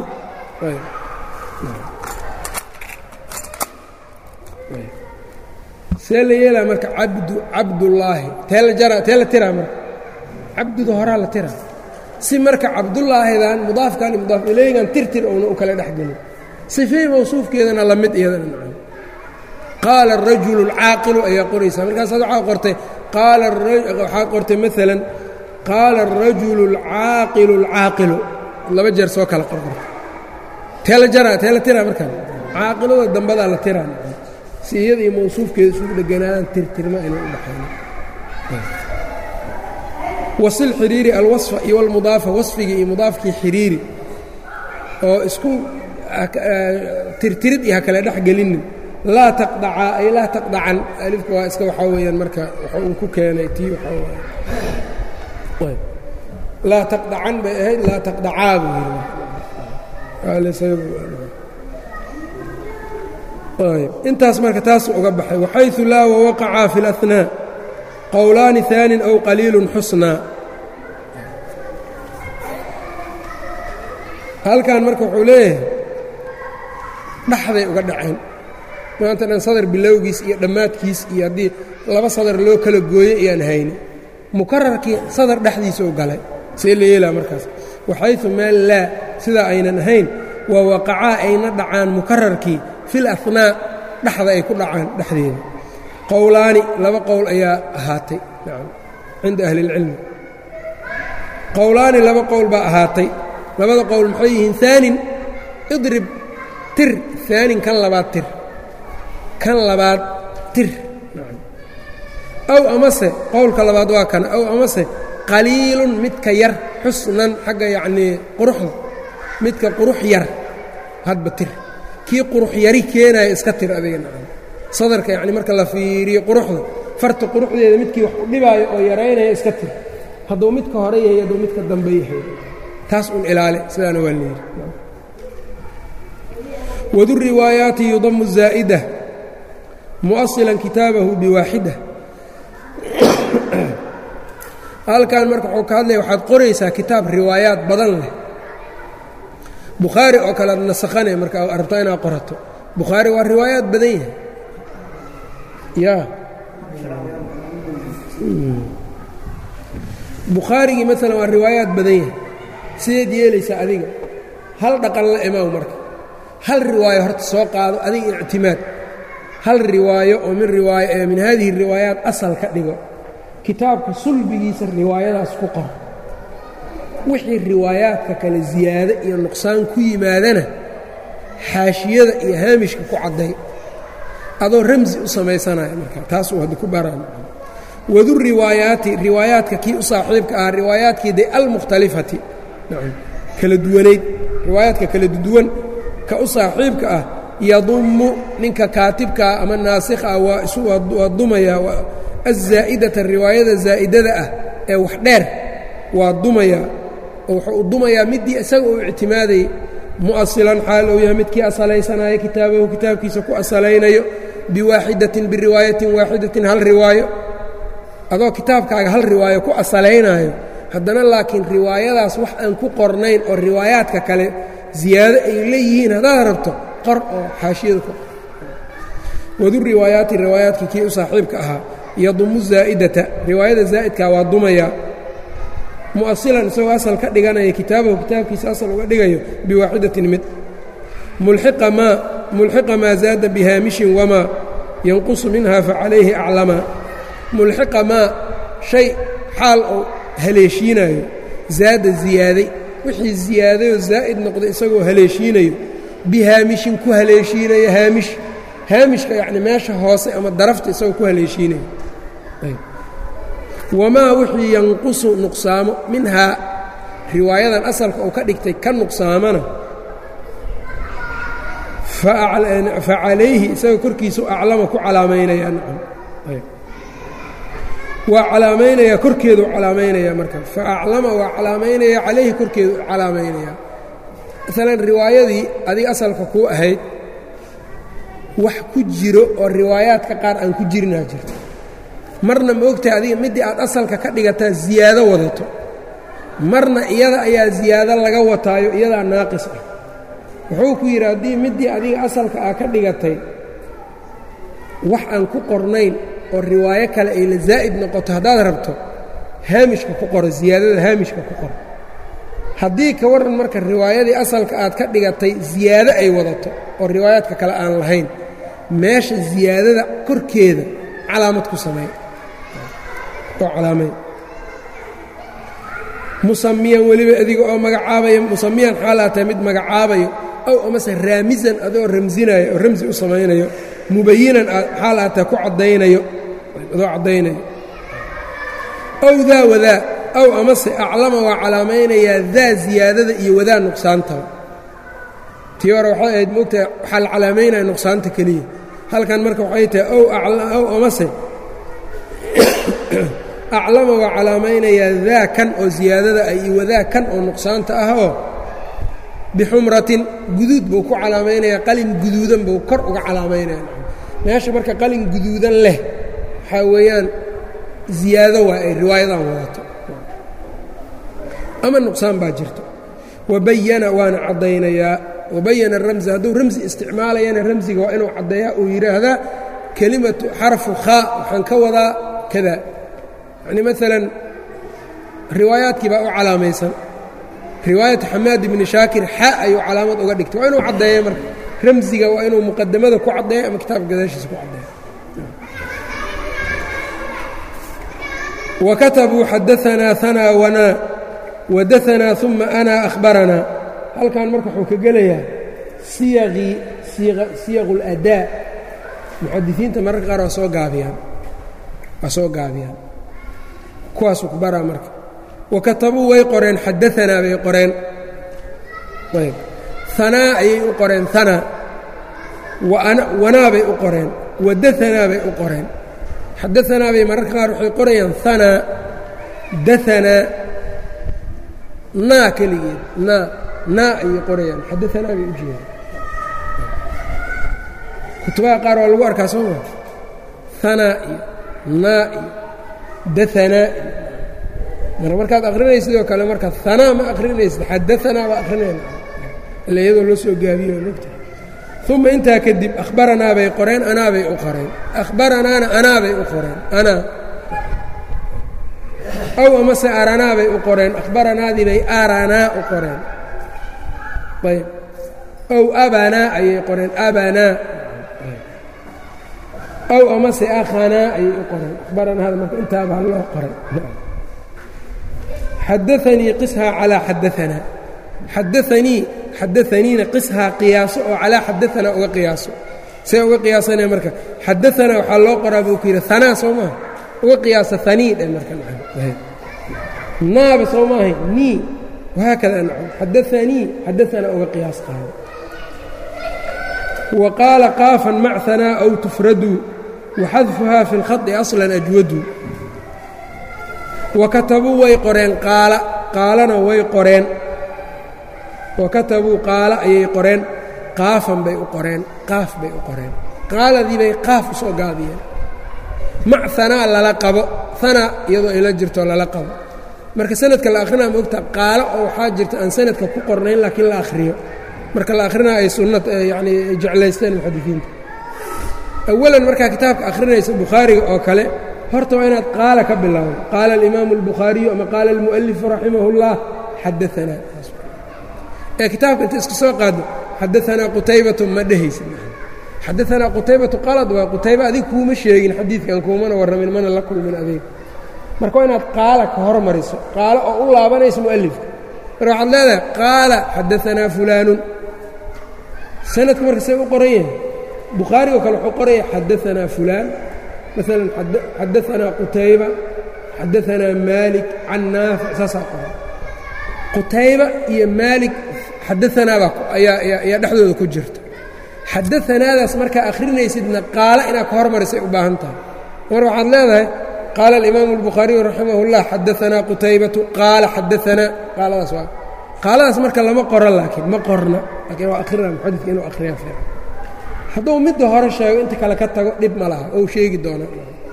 Speaker 1: see la yeelaa marka cabdu cabdullaahi tee la jara tee la tiraa marka cabduda horaa la tiraa si marka cabdulaahidan mudaafkan iyo mudaaf ilaygan tirtir ouna u kala dhexgelin sifey mawsuufkeedana la mid iyadana macana qaala arajulu alcaaqilu ayaa qoraysaa markaasaad waxaa qortay qaala waxaa qortay maalan qaala arajulu alcaaqilu alcaaqilu laba jeer soo kala qorqorta tee la jaraa tee la tiraa markaan caaqilada dambadaa la tiraa si iyada iyo mawsuufkeeda isugu dheganaadaan tirtirma inay u dhaxayno wasil xiriiri alwasfa iyo almudaafa wasfigii iyo mudaafkii xiriiri oo isku tirtirid iyo ha kale dhex gelinin laa taqdacaa ay laa taqdacan alifka waa iska waxaa weeyaan marka waxa uu ku keenay tii waxaa waay laa taqdacan bay ahayd laa taqdacaa buu yidhi intaas marka taas uga baxay waxayثu laa wawaqacaa fi اlأhnaa qowlaani ثaanin aw qaliilu xusnaa halkan marka wuxuu leeyahay dhaxday uga dhaceen maanta dhan sadar bilowgiis iyo dhammaadkiis iyo haddii laba sadar loo kala gooyo iyaan hayni mukararkii sadar dhexdiisa u galay see la yeelaa markaas waxayثu meel laa sidaa aynan ahayn waa waqacaa ayna dhacaan mukararkii fi اlأhnaa dhexda ay ku dhacaan dhexdeeda qowlaani laba qowl ayaa ahaatay nacam cinda ahli اlcilmi qowlaani laba qowl baa ahaatay labada qowl maxay yihiin aanin idrib tir aanin kan labaad tir kan labaad tir aw amase qowlka labaad waa kana aw amase qaliilun midka yar xusnan xagga yacnii quruxda midka qurux yar hadba tir kii qurux yari keenaya iska tir adiga nacam sadarka yacni marka la fiiriyo quruxda farta quruxdeeda midkii wax u dhibaayo oo yaraynaya iska tir hadduu midka hore yahay hadduu midka dambe yahay taas un ilaali sidaana waa leeyihi wadu riwaayaati yudamu zaa'ida mu'asilan kitaabahu biwaaxida halkan marka wuxuu ka hadlaya waxaad qoraysaa kitaab riwaayaat badan leh bukhaari oo kale ad nasakhane marka rabtaa inaad qorato bukhaari waa riwaayaat badan yahay ya bukhaarigii maalan waa riwaayaat badan yahay sideed yeelaysaa adiga hal dhaqan la imaaw marka hal riwaayo horta soo qaado adiga ictimaad hal riwaayo oo min riwaayo ee min haadihi riwaayaat asal ka dhigo kitaabka sulbigiisa riwaayadaas ku qor wixii riwaayaadka kale ziyaado iyo nuqsaan ku yimaadana xaashiyada iyo haamishka ku cadday adoo ramsi u samaysanaya marka taasuu hadda ku baraan wadu riwaayaati riwaayaadka kii u saaxiibka ah riwaayaadkii de almukhtalifati kala duwanayd riwaayaadka kala duwan ka u saaxiibka ah yadummu ninka kaatibkaa ama naasikha ah waa dumaya azaa'idata riwaayada zaa'idada ah ee wax dheer waa dumaya oo wuxuu u dumayaa middii isaga uu ictimaadayay mu'asilan xaal uu yahay midkii asalaysanaayo kitaabahu kitaabkiisa ku asalaynayo biwaaxidatin biriwaayatin waaxidatin hal riwaayo adoo kitaabkaaga hal riwaayo ku asalaynaayo haddana laakiin riwaayadaas wax aan ku qornayn oo riwaayaadka kale ziyaado ay leeyihiin haddaad rabto qor oo xaashiyada ku qor wadu riwaayaati riwaayaadkii kii u saaxiibka ahaa yadumu zaa'idata riwaayada zaa'idkaa waa dumaya mu'asilan isagoo asal ka dhiganaya kitaabahu kitaabkiisa asal uga dhigayo biwaaxidatin mid mulxiqa maa mulxiqa maa zaada bihaamishin wamaa yanqusu minha facalayhi aclamaa mulxiqa maa shay xaal oo haleeshiinayo zaada ziyaaday wixii ziyaadayoo zaa'id noqday isagoo haleeshiinayo bihaamishin ku haleeshiinaya haamish haamishka yacni meesha hoose ama darafta isagoo ku haleeshiinayo wamaa wixii yanqusu nuqsaamo minhaa riwaayadan asalka uu ka dhigtay ka nuqsaamana fa calayhi isaga korkiisu aclama ku calaamaynaya nacam waa calaamaynaya korkeedu calaamaynaya marka fa aclama waa calaamaynaya calayhi korkeedu calaamaynaya maalan riwaayadii adiga asalka kuu ahayd wax ku jiro oo riwaayaadka qaar aan ku jirinaa jirto marna ma ogtahay adiga middii aad asalka ka dhigataa ziyaado wadato marna iyada ayaa ziyaado laga wataayo iyadaa naaqis ah wuxuu ku yidhi haddii middii adiga asalka aa ka dhigatay wax aan ku qornayn oo riwaayo kale ay la zaa'id noqoto haddaad rabto haamishka ku qoro ziyaadada haamishka ku qoro haddii ka warran marka riwaayadii asalka aad ka dhigatay ziyaado ay wadato oo riwaayaadka kale aan lahayn meesha ziyaadada korkeeda calaamad ku sameey oo calaamay musamiyan weliba adiga oo magacaabaya musamiyan xaalaa tahay mid magacaabayo ow amase raamisan adoo ramsinaayo oo ramsi u samaynayo mubayinan xaal aa tahay ku caddaynayo adoo caddaynayo ow daa wadaa ow amase aclama waa calaamaynayaa daa ziyaadada iyo wadaa nuqsaantaba tii hore waxay ahayd moogtahay waxaa la calaamaynaya nuqsaanta keliya halkan marka waxay tahay ow amase aclama waa calaamaynayaa daa kan oo ziyaadada ah iyo wadaa kan oo nuqsaanta ah oo bixumratin guduud buu ku calaamaynayaa qalin guduudan buu kor uga calaamaynaya meesha marka qalin guduudan leh waxaa weeyaan ziyaado waa ay riwaayadan wadato ama nuqsaan baa jirto wabayana waana caddaynayaa wabayana ramsa hadduu ramsi isticmaalayana ramsiga waa inuu caddeeyaa uu yidhaahdaa kelimatu xarfu khaa waxaan ka wadaa kada yacni maalan riwaayaadkii baa u calaamaysan riwaayatu xamaad ibni shaakir xa ayuu calaamad uga dhigtay waa inuu caddeeya marka ramsiga waa inuu muqadamada ku caddeeyo ama kitaabka gadaashiisa ku caddeeyo wakatabuu xadaanaa hanaa wanaa wadaanaa uma ana ahbaranaa halkan marka wuxuu ka gelayaa siyaqii siyaqu اladaa muxadisiinta mararka qaar waa soo gaabiyaan waa soo gaabiyaan kuwaasuu ku baraa marka wakatabuu way qoreen xadaanaa bay qoreen ayb hanaa ayay u qoreen hanaa wanaa bay u qoreen wadaanaa bay u qoreen xadaanaa bay mararka qaar waxay qorayaan hanaa daanaa naa keligeed naa naa ayay qorayaan xadaanaa bay u jeedaan kutubaha qaar waa lagu arkaa soo maa hanaa iyo naa iyo daanaa iyo mar markaad akrinaysa sidoo kale marka hanaa ma akrinaysid xadaanaa baa akrinayna ila iyadoo loo soo gaabiyo mogta uma intaa kadib akhbaranaa bay qoreen anaa bay u qoreen akhbaranaana anaa bay u qoreen anaa ow amase aranaa bay u qoreen akhbaranaadii bay aranaa u qoreen ayb ow abanaa ayay qoreen abanaa ow amase akhanaa ayay u qoreen akhbaranaada marka intaaba loo qoray xadaanii qishaa calaa xadaanaa xadaanii xadaaniina qishaa qiyaaso oo calaa xadaanaa uga qiyaaso see uga qiyaasanaya marka xadaanaa waxaa loo qoraa buu ku yidhi hanaa soo maaha uga qiyaasa hanii dhe marka naaba soo maahay nii wahaakada nacam xadaanii xadaanaa uga qiyaas qaado wa qaala qaafan macanaa aw tufraduu waxadfuhaa fi اlkhadi aslan ajwadu wa katabuu way qoreen qaala qaalana way qoreen wa katabuu qaala ayay qoreen qaafan bay u qoreen qaaf bay u qoreen qaaladii bay qaaf u soo gaabiyeen mac hanaa lala qabo hanaa iyadoo ayla jirto lala qabo marka sanadka la akrinaa maogta qaalo oo waxaa jirta aan sanadka ku qornayn laakiin la akhriyo marka la akrinaa ay sunna yacni jeclaysteen muxadisiinta awalan markaa kitaabka akhrinaysa bukhaariga oo kale horta waa inaad qaala ka bilowdo qaala alimaamu albukhaariyu ama qaala almu'alifu raximah اllah xadaanaa ee kitaabka inta iska soo qaado xadaanaa qutaybatu ma dhehaysa xadaanaa qutaybatu qalad waa qutayba adig kuuma sheegin xadiidkan kuumana warramin mana la kulmin adeeg marka waa inaad qaala ka hormariso qaalo oo u laabanayso mu'alifka marka waxaad leedahay qaala xadaanaa fulaanun sanadka marka see u qoran yahay bukhaarigo kale wuxuu qoraya xadaanaa fulaan maalan xadaanaa qutayba xadaanaa maalik can naafic saasaa qoran qutayba iyo maalik xadaanaabaa ayaa dhexdooda ku jirta xadaanaadaas markaa akhrinaysidna qaala inaad ka hormarisay u baahan tahay mar waxaad leedahay qaala alimaamu albukhaariyu raximah اllah xadaanaa qutaybatu qaala xadaanaa qaaladaas waa qaaladaas marka lama qoro laakiin ma qorna laakiin waa akhrina muxadidka inuu akhriyaa fiican hadduu midda hore sheego inta kale ka tago dhib ma laha ou sheegi doona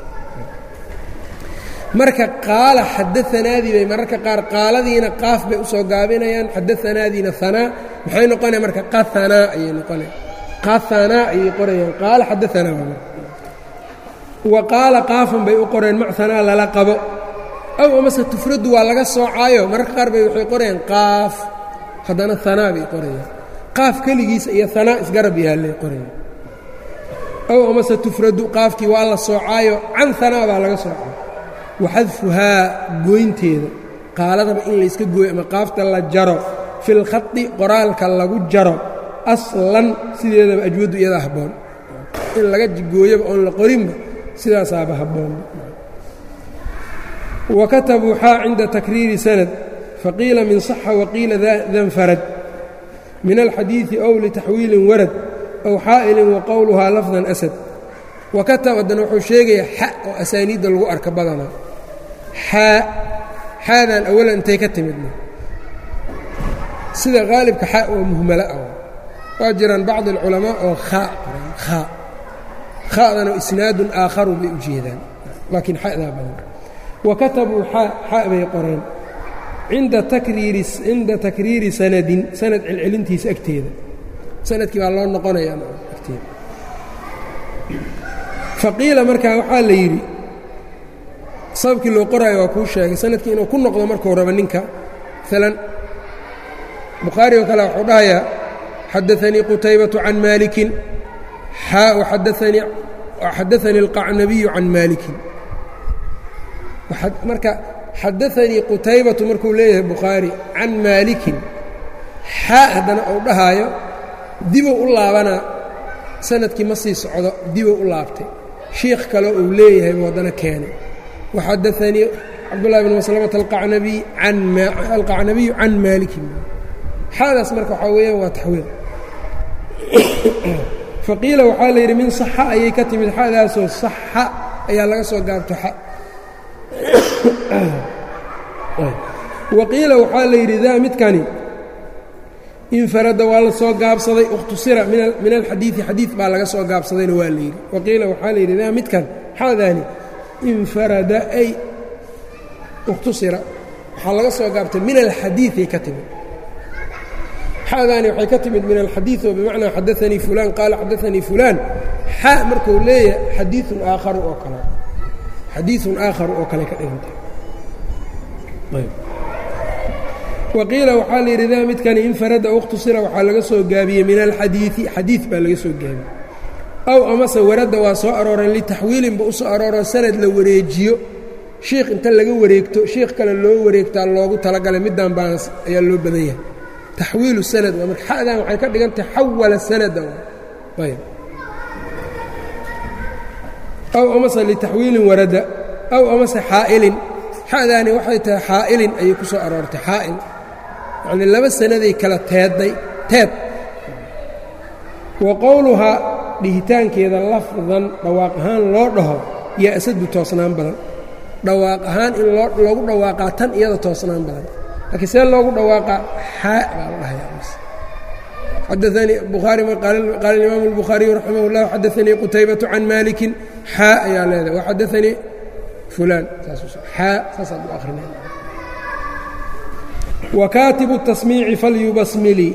Speaker 1: marka qaala xadaanaadii bay mararka qaar qaaladiina qaaf bay usoo gaabinayaan xadaanaadiina hanaa maxay noqonaya marka qahanaa ayay noqonaya qahanaa ayay qorayaan qaala xadaanaa waa marka wa qaala qaafan bay u qoreen macanaa lala qabo aw amase tufraddu waa laga soocaayo mararka qaar bay waxay qorayaan qaaf haddana hanaa bay qorayaan qaaf keligiisa iyo hanaa isgarab yaallay qorayaan aw amase tufraddu qaafkii waa la soocaayo can hanaa baa laga soocaayo waxadfuhaa gooynteeda qaaladaba in layska gooyo ama qaafta la jaro fi lkhadi qoraalka lagu jaro aslan sideedaba ajwaddu iyadaa habboon in laga gooyoba oon la qorinba sidaasaaba habboon wa katabuu xaa cinda takriiri sanad faqiila min صaxa waqiila danfarad min alxadiiثi ow litaxwiilin warad ow xaa'ilin wa qowluhaa lafdan asad wakataba haddana wuxuu sheegayaa xa oo asaaniidda lagu arka badanaa xaa xaadan awalan intay ka timidna sida qaalibka xa oo muhmalo ah waa jiraan bacdi alculamaa oo khaa qoraan khaa kha'dana isnaadun aakharu bay u jeedaan laakiin xadaa badan wa katabuu xaa xa bay qoreen inda takriiri cinda takriiri sanadin sanad celcelintiisa agteeda sanadkii baa loo noqonayaa agteeda faqiila markaa waxaa la yidhi sababkii loo qoraayo waa kuu sheegay sanadkii inuu ku noqdo markuu rabo ninka maalan bukhaari oo kale wuxuu dhahayaa xadaanii qutaybatu can maalikin xaa xadaanii alqacnabiyu can maalikin marka xadaanii qutaybatu markuu leeyahay bukhaari can maalikin xaa haddana uu dhahaayo dibuu u laabanaa sanadkii ma sii socdo dibuu u laabtay shiikh kale uu leeyahay buu haddana keenay waxadaanii cabdullahi bn maslamata alqacnabiyu can maalikin xaadaas marka waxaa weeyaan waa taxwiil faqiila waxaa la yidhi min saxa ayay ka timid xadaasoo saxa ayaa laga soo gaabto xa waqiila waxaa la yidhi daa midkani infarada waa la soo gaabsaday ikhtusira min alxadiidi xadiid baa laga soo gaabsadayna waa la yidhi waqiila waxaa la yidhi daa midkan xaadaani infarada ay ikhtusira waxaa laga soo gaabtay min alxadiiay ka timid xadaani waxay ka timid min alxadiid oo bimacnaa xadaanii fulaan qaala xadaanii fulaan xa markuu leeyahay xadiiun aakharu oo kale xadiiun aakharu oo kale ka dhiganta waqiila waxaa la yidhi daa midkani infarada ikhtusira waxaa laga soo gaabiyey min alxadiidi xadiid baa laga soo gaabiyey aw amase waradda waa soo arooreen litaxwiilinba u soo arooroo sanad la wareejiyo shiikh inta laga wareegto shiikh kale loo wareegtaa loogu talagalay middan baana ayaa loo badan yahay taxwiilu sanad waa marka xadan waxay ka dhigantahay xawala sanada ayb aw amase litaxwiilin warada aw amase xaa'ilin xadaani waxay tahay xaa'ilin ayay ku soo aroortay xaa'il yacnii laba sanaday kala teedday teed wa qowluhaa dhihitaankeeda lafdan dhawaaq ahaan loo dhaho yaa asadu toosnaan badan dhawaaq ahaan in loogu dhawaaqaa tan iyada toosnaan badan laakiin see loogu dhawaaqaa xaa baa la dhahayaa xadaanii bukhaari qaala imaamu اlbukhaariyu raximah اllah xadaanii qutaybatu can maalikin xaa ayaa leedahay waxadaanii fulaan xaa saasaad u akrinay wa kaatibu الtasmiici falyubasmili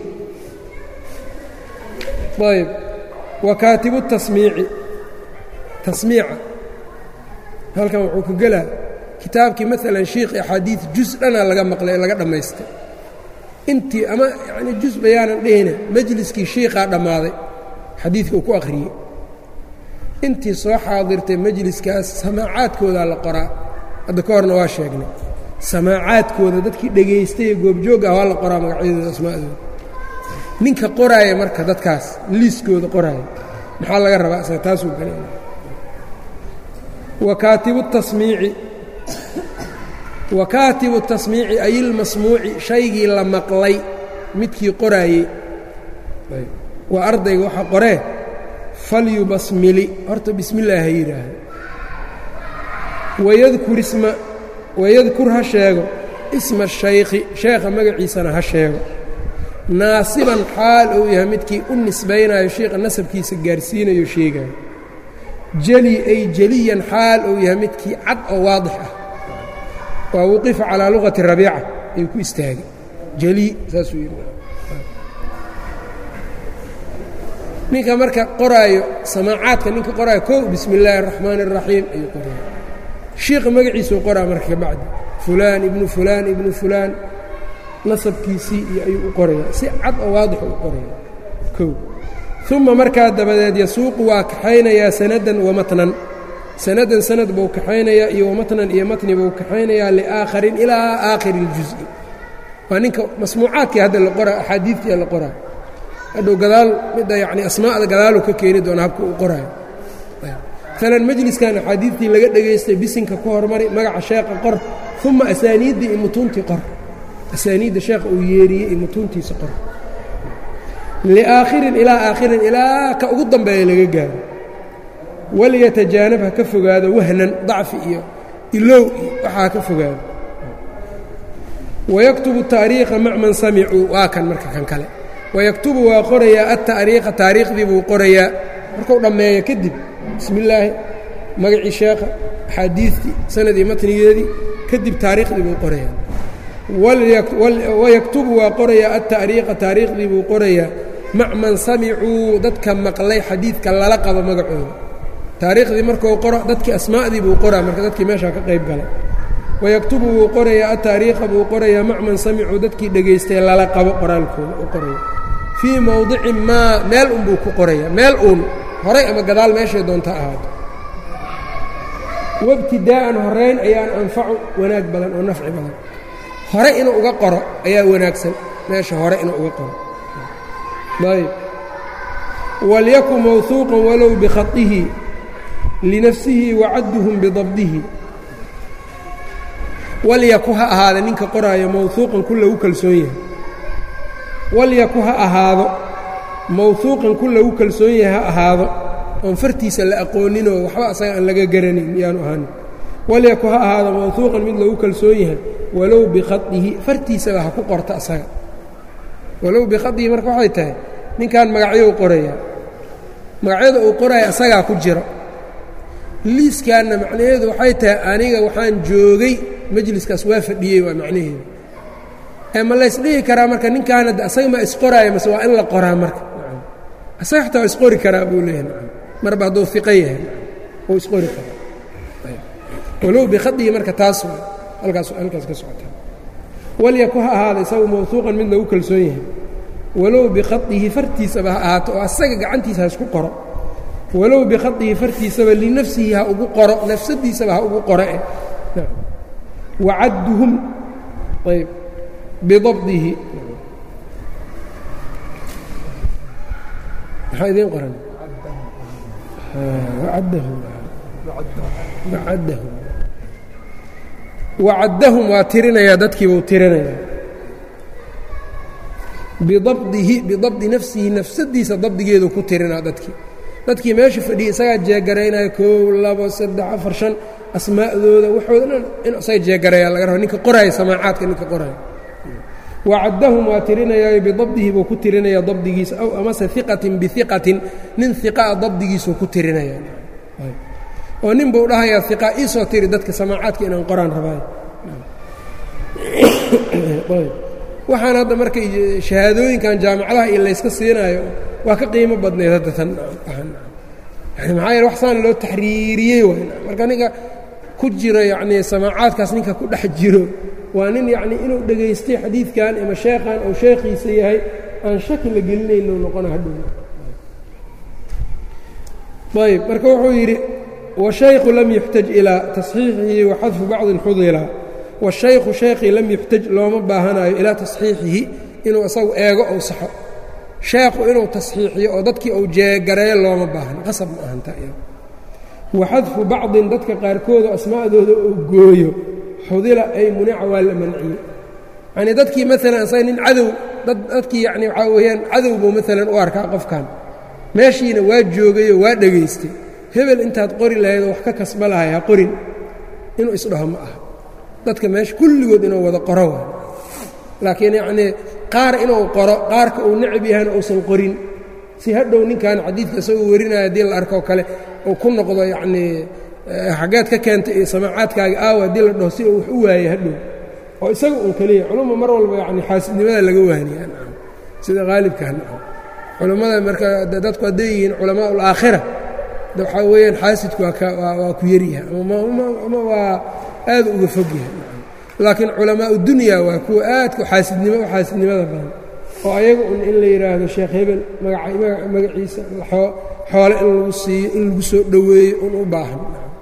Speaker 1: ayb wa kaatibu الtasmiici tasmiica halkan wuxuu ka gelaa kitaabkii maalan shiikhi axaadiid juz dhana laga maqlay ee laga dhammaystay intii ama yani juz bayaanan dhehina majliskii shiikaa dhammaaday xadiidka uu ku akhriyey intii soo xaadirtay majliskaas samaacaadkoodaa la qoraa hadda ka horna waa sheegnay samaacaadkooda dadkii dhegaystay ee goobjoogga ah waa la qoraa magacyadooda asmaa'dooda ninka qoraaya marka dadkaas liiskooda qoraaya maxaa laga rabaa isaga taasuu galay wa kaatibu tasmiici wa kaatibu tasmiici ay ilmasmuuci shaygii la maqlay midkii qoraayey waa ardayga waxa qoree falyubasmili horta bismi illaah ha yidhaahdo wayadkur isma wayadkur ha sheego isma shaykhi sheekha magaciisana ha sheego naasiban xaal uu yahay midkii u nisbaynayo sheikha nasabkiisa gaarsiinayo sheegayo jeli ay jeliyan xaal uu yahay midkii cad oo waadix ah waa wuqifa calaa luqati rabiica ayuu ku istaagay jeli saasuu yidhi ninka marka qoraayo samaacaadka ninka qoraayo kow bismi illaahi araxmaani araxiim ayuu qoraya shiikha magaciisuu qoraa marka ka bacdi fulaan ibnu fulaan ibnu fulaan nasabkiisii iyo ayuu u qoraya si cad oo waadixu u qoraya kow uma markaa dabadeed yasuuqu waa kaxaynayaa sanadan wa matnan sanadan sanad buu kaxaynayaa iyo wamatnan iyo matni buu kaxaynayaa liaakharin ilaa aakhiri اljuز'i waa ninka masmuucaadkii hadda la qoraa axaadiidtii la qoraa hadhow gadaal midda yacni asmaa'da gadaaluu ka keeni doona habka uu qoraayo maalan majliskan axaadiidtii laga dhegaystay bisinka ku hormari magaca sheekha qor uma asaaniiddii iyo mutuuntii qor asaaniidda sheekha uu yeeriyey iyo mutuuntiisa qor liaakhirin ilaa aakhirin ilaa ka ugu dambeeya laga gaaro walyatajaanab ha ka fogaado wahnan dacfi iyo ilow iyo waxaa ka fogaado wayaktubu taariikha mac man samicuu waa kan marka kan kale wayaktubu waa qorayaa altaariikha taariikhdii buu qorayaa markuu dhammeeyo kadib bismi illaahi magacii sheekha axaadiidtii sanadii matnigeedii kadib taariikhdii buu qorayaa wayaktubu waa qorayaa altaariikha taariikhdii buu qorayaa mac man samicuu dadka maqlay xadiidka lala qabo magacooda taariikhdii markuu qoro dadkii asmaa'dii buu qoraa marka dadkii meeshaa ka qayb galay wayaktubu wuu qorayaa altaariikha buu qorayaa mac man samicuu dadkii dhegaystay lala qabo qoraalkooda u qoraya fii mowdicin maa meel unbuu ku qoraya meel uun horay ama gadaal meeshay doonta ahaato wabtidaa'an horayn ayaan anfacu wanaag badan oo nafci badan hore inuu uga qoro ayaa wanaagsan meesha hore inuu uga qoro ayb walyakun mawhuuqan walow bikhaihi linafsihi wacadduhum bidabdihi walyaku ha ahaada ninka qoraayo mawhuuqan ku lagu kalsoon yahay walyaku ha ahaado mawhuuqan ku lagu kalsoon yahay ha ahaado oon fartiisa la aqooninoo waxba asaga aan laga garanin miyaanu ahaanin walyaku ha ahaado mawhuuqan mid lagu kalsoon yahay walow bikhadihi fartiisaba ha ku qorta asaga walow bikhadihi marka waxay tahay ninkan magacyo u qorayaa magacyada uu qoraya asagaa ku jiro liiskaanna macnaheedu waxay tahay aniga waxaan joogay majliskaas waa fadhiyey waa macnaheedu ee ma laysdhihi karaa marka ninkaan hadda asaga ma isqoraaya mase waa in la qoraa marka asaga xataa waa isqori karaa buu leeyahay marba hadduu iqo yahay uu isqori karaa walow bikhadihi marka taas halkaas halkaas ka socotaa walyaku ha ahaada isagu mawhuuqan mid lagu kalsoon yahay walow bikhadihi fartiisaba ha ahaato oo asaga gacantiisa ha isku qoro walow bikhadihi fartiisaba linafsihi ha ugu qoro nafsadiisaba ha ugu qoro eh wacadduhum ayb bidabdihi maxaa idiin qoran wacadahum wacadahum wacaddahum waa tirinayaa dadkiibuu tirinayaa bidabdihi bidabdi nafsihi nafsadiisa dabdigeedu ku tirinaa dadkii dadkii meesha fadhiyay isagaa jeegaraynaya koow labo saddex afar shan asmaa'dooda waxooda dhan inu isaga jeegarayaa laga raba ninka qoraaya samaacaadka ninka qoraaya wacaddahum waa tirinayaayo bidabdihi buu ku tirinayaa dabdigiisa aw amase iqatin biiqatin nin iqaa dabdigiisuu ku tirinaya oo nin buu dhahayaa iqa iisoo tiri dadka samaacaadka inaan qoraan rabaayo waxaan hadda marka shahaadooyinkan jaamacadaha iyo layska siinaayo waa ka qiimo badnayd hadda tan yani maxaa yeele wax saan loo taxriiriyey waay marka ninka ku jiro yacnii samaacaadkaas ninka ku dhex jiro waa nin yacnii inuu dhegaystay xadiidkan ama sheekhan ou sheekhiisa yahay aan shaki la gelinayno noqona hadhow ayb marka wuxuu yidhi washayku lam yuxtaj ilaa tasxiixihi wa xadfu bacdin xudila washaykhu shaykhii lam yuxtaj looma baahanayo ilaa tasxiixihi inuu isagu eego ou saxo sheekhu inuu tasxiixiyo oo dadkii uu jeegareeyo looma baahno qasab ma ahanta wa xadfu bacdin dadka qaarkooda asmaa'dooda uu gooyo xudila ay munica waa la manciyey yanii dadkii maalan asaga nin cadow dadkii yacni waxaa weeyaan cadow buu maalan u arkaa qofkan meeshiina waa joogayoo waa dhegaystay hebel intaad qori lahaydoo wax ka kasba lahay ha qorin inuu isdhaho ma aha dadka meesha kulligood inuu wada qoro waa laakiin yacnii qaar inuu qoro qaarka uu necab yahayna uusan qorin si hadhow ninkan xadiidka isagoo warinaya haddii la arkoo kale uu ku noqdo yacnii xaggeed ka keentay iyo samaacaadkaaga aawa haddii la dhaho si uu wax u waayey hadhow oo isaga uun keliya culumma mar walba yacni xaasidnimada laga waaniya sida haalibkan culammada marka dadku hadday yihiin culamaa ulaakhira waxaa weeyaan xaasidku waa ku yaryahay ama waa aad uga fog yahay laakiin culamaa udunya waa kuwa aadka xaasidnimo u xaasidnimada badan oo ayaga un in la yidhaahdo sheekh hebel magaciisa xoole in lagu siiyo in lagu soo dhoweeyo un u baahan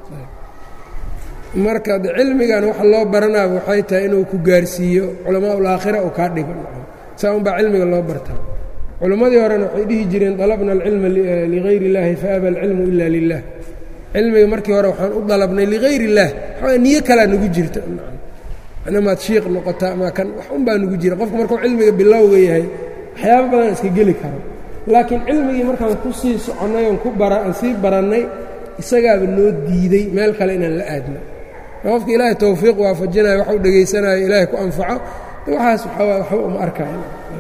Speaker 1: marka cilmigan waxa loo baranaa waxay tahay inuu ku gaarsiiyo culamaa ulaakhira uu kaa dhigo saa unbaa cilmiga loo bartaa culimmadii horena waxay dhihi jireen dalabna alcilma ligayr اllahi faaba alcilmu ila lilah cilmiga markii hore waxaan u dalabnay ligayr اllah waxaa niyo kalaa nagu jirta maad shiiq noqota ama kan wax un baa nagu jira qofku markuu cilmiga bilowga yahay waxyaaba badan iska geli karo laakiin cilmigii markaan ku sii soconnay oon ku bara aan sii barannay isagaaba noo diiday meel kale inaan la aadno qofka ilaahay towfiiq waafajinayo waxu dhegaysanayo ilaahay ku anfaco waxaas waxba uma arkayo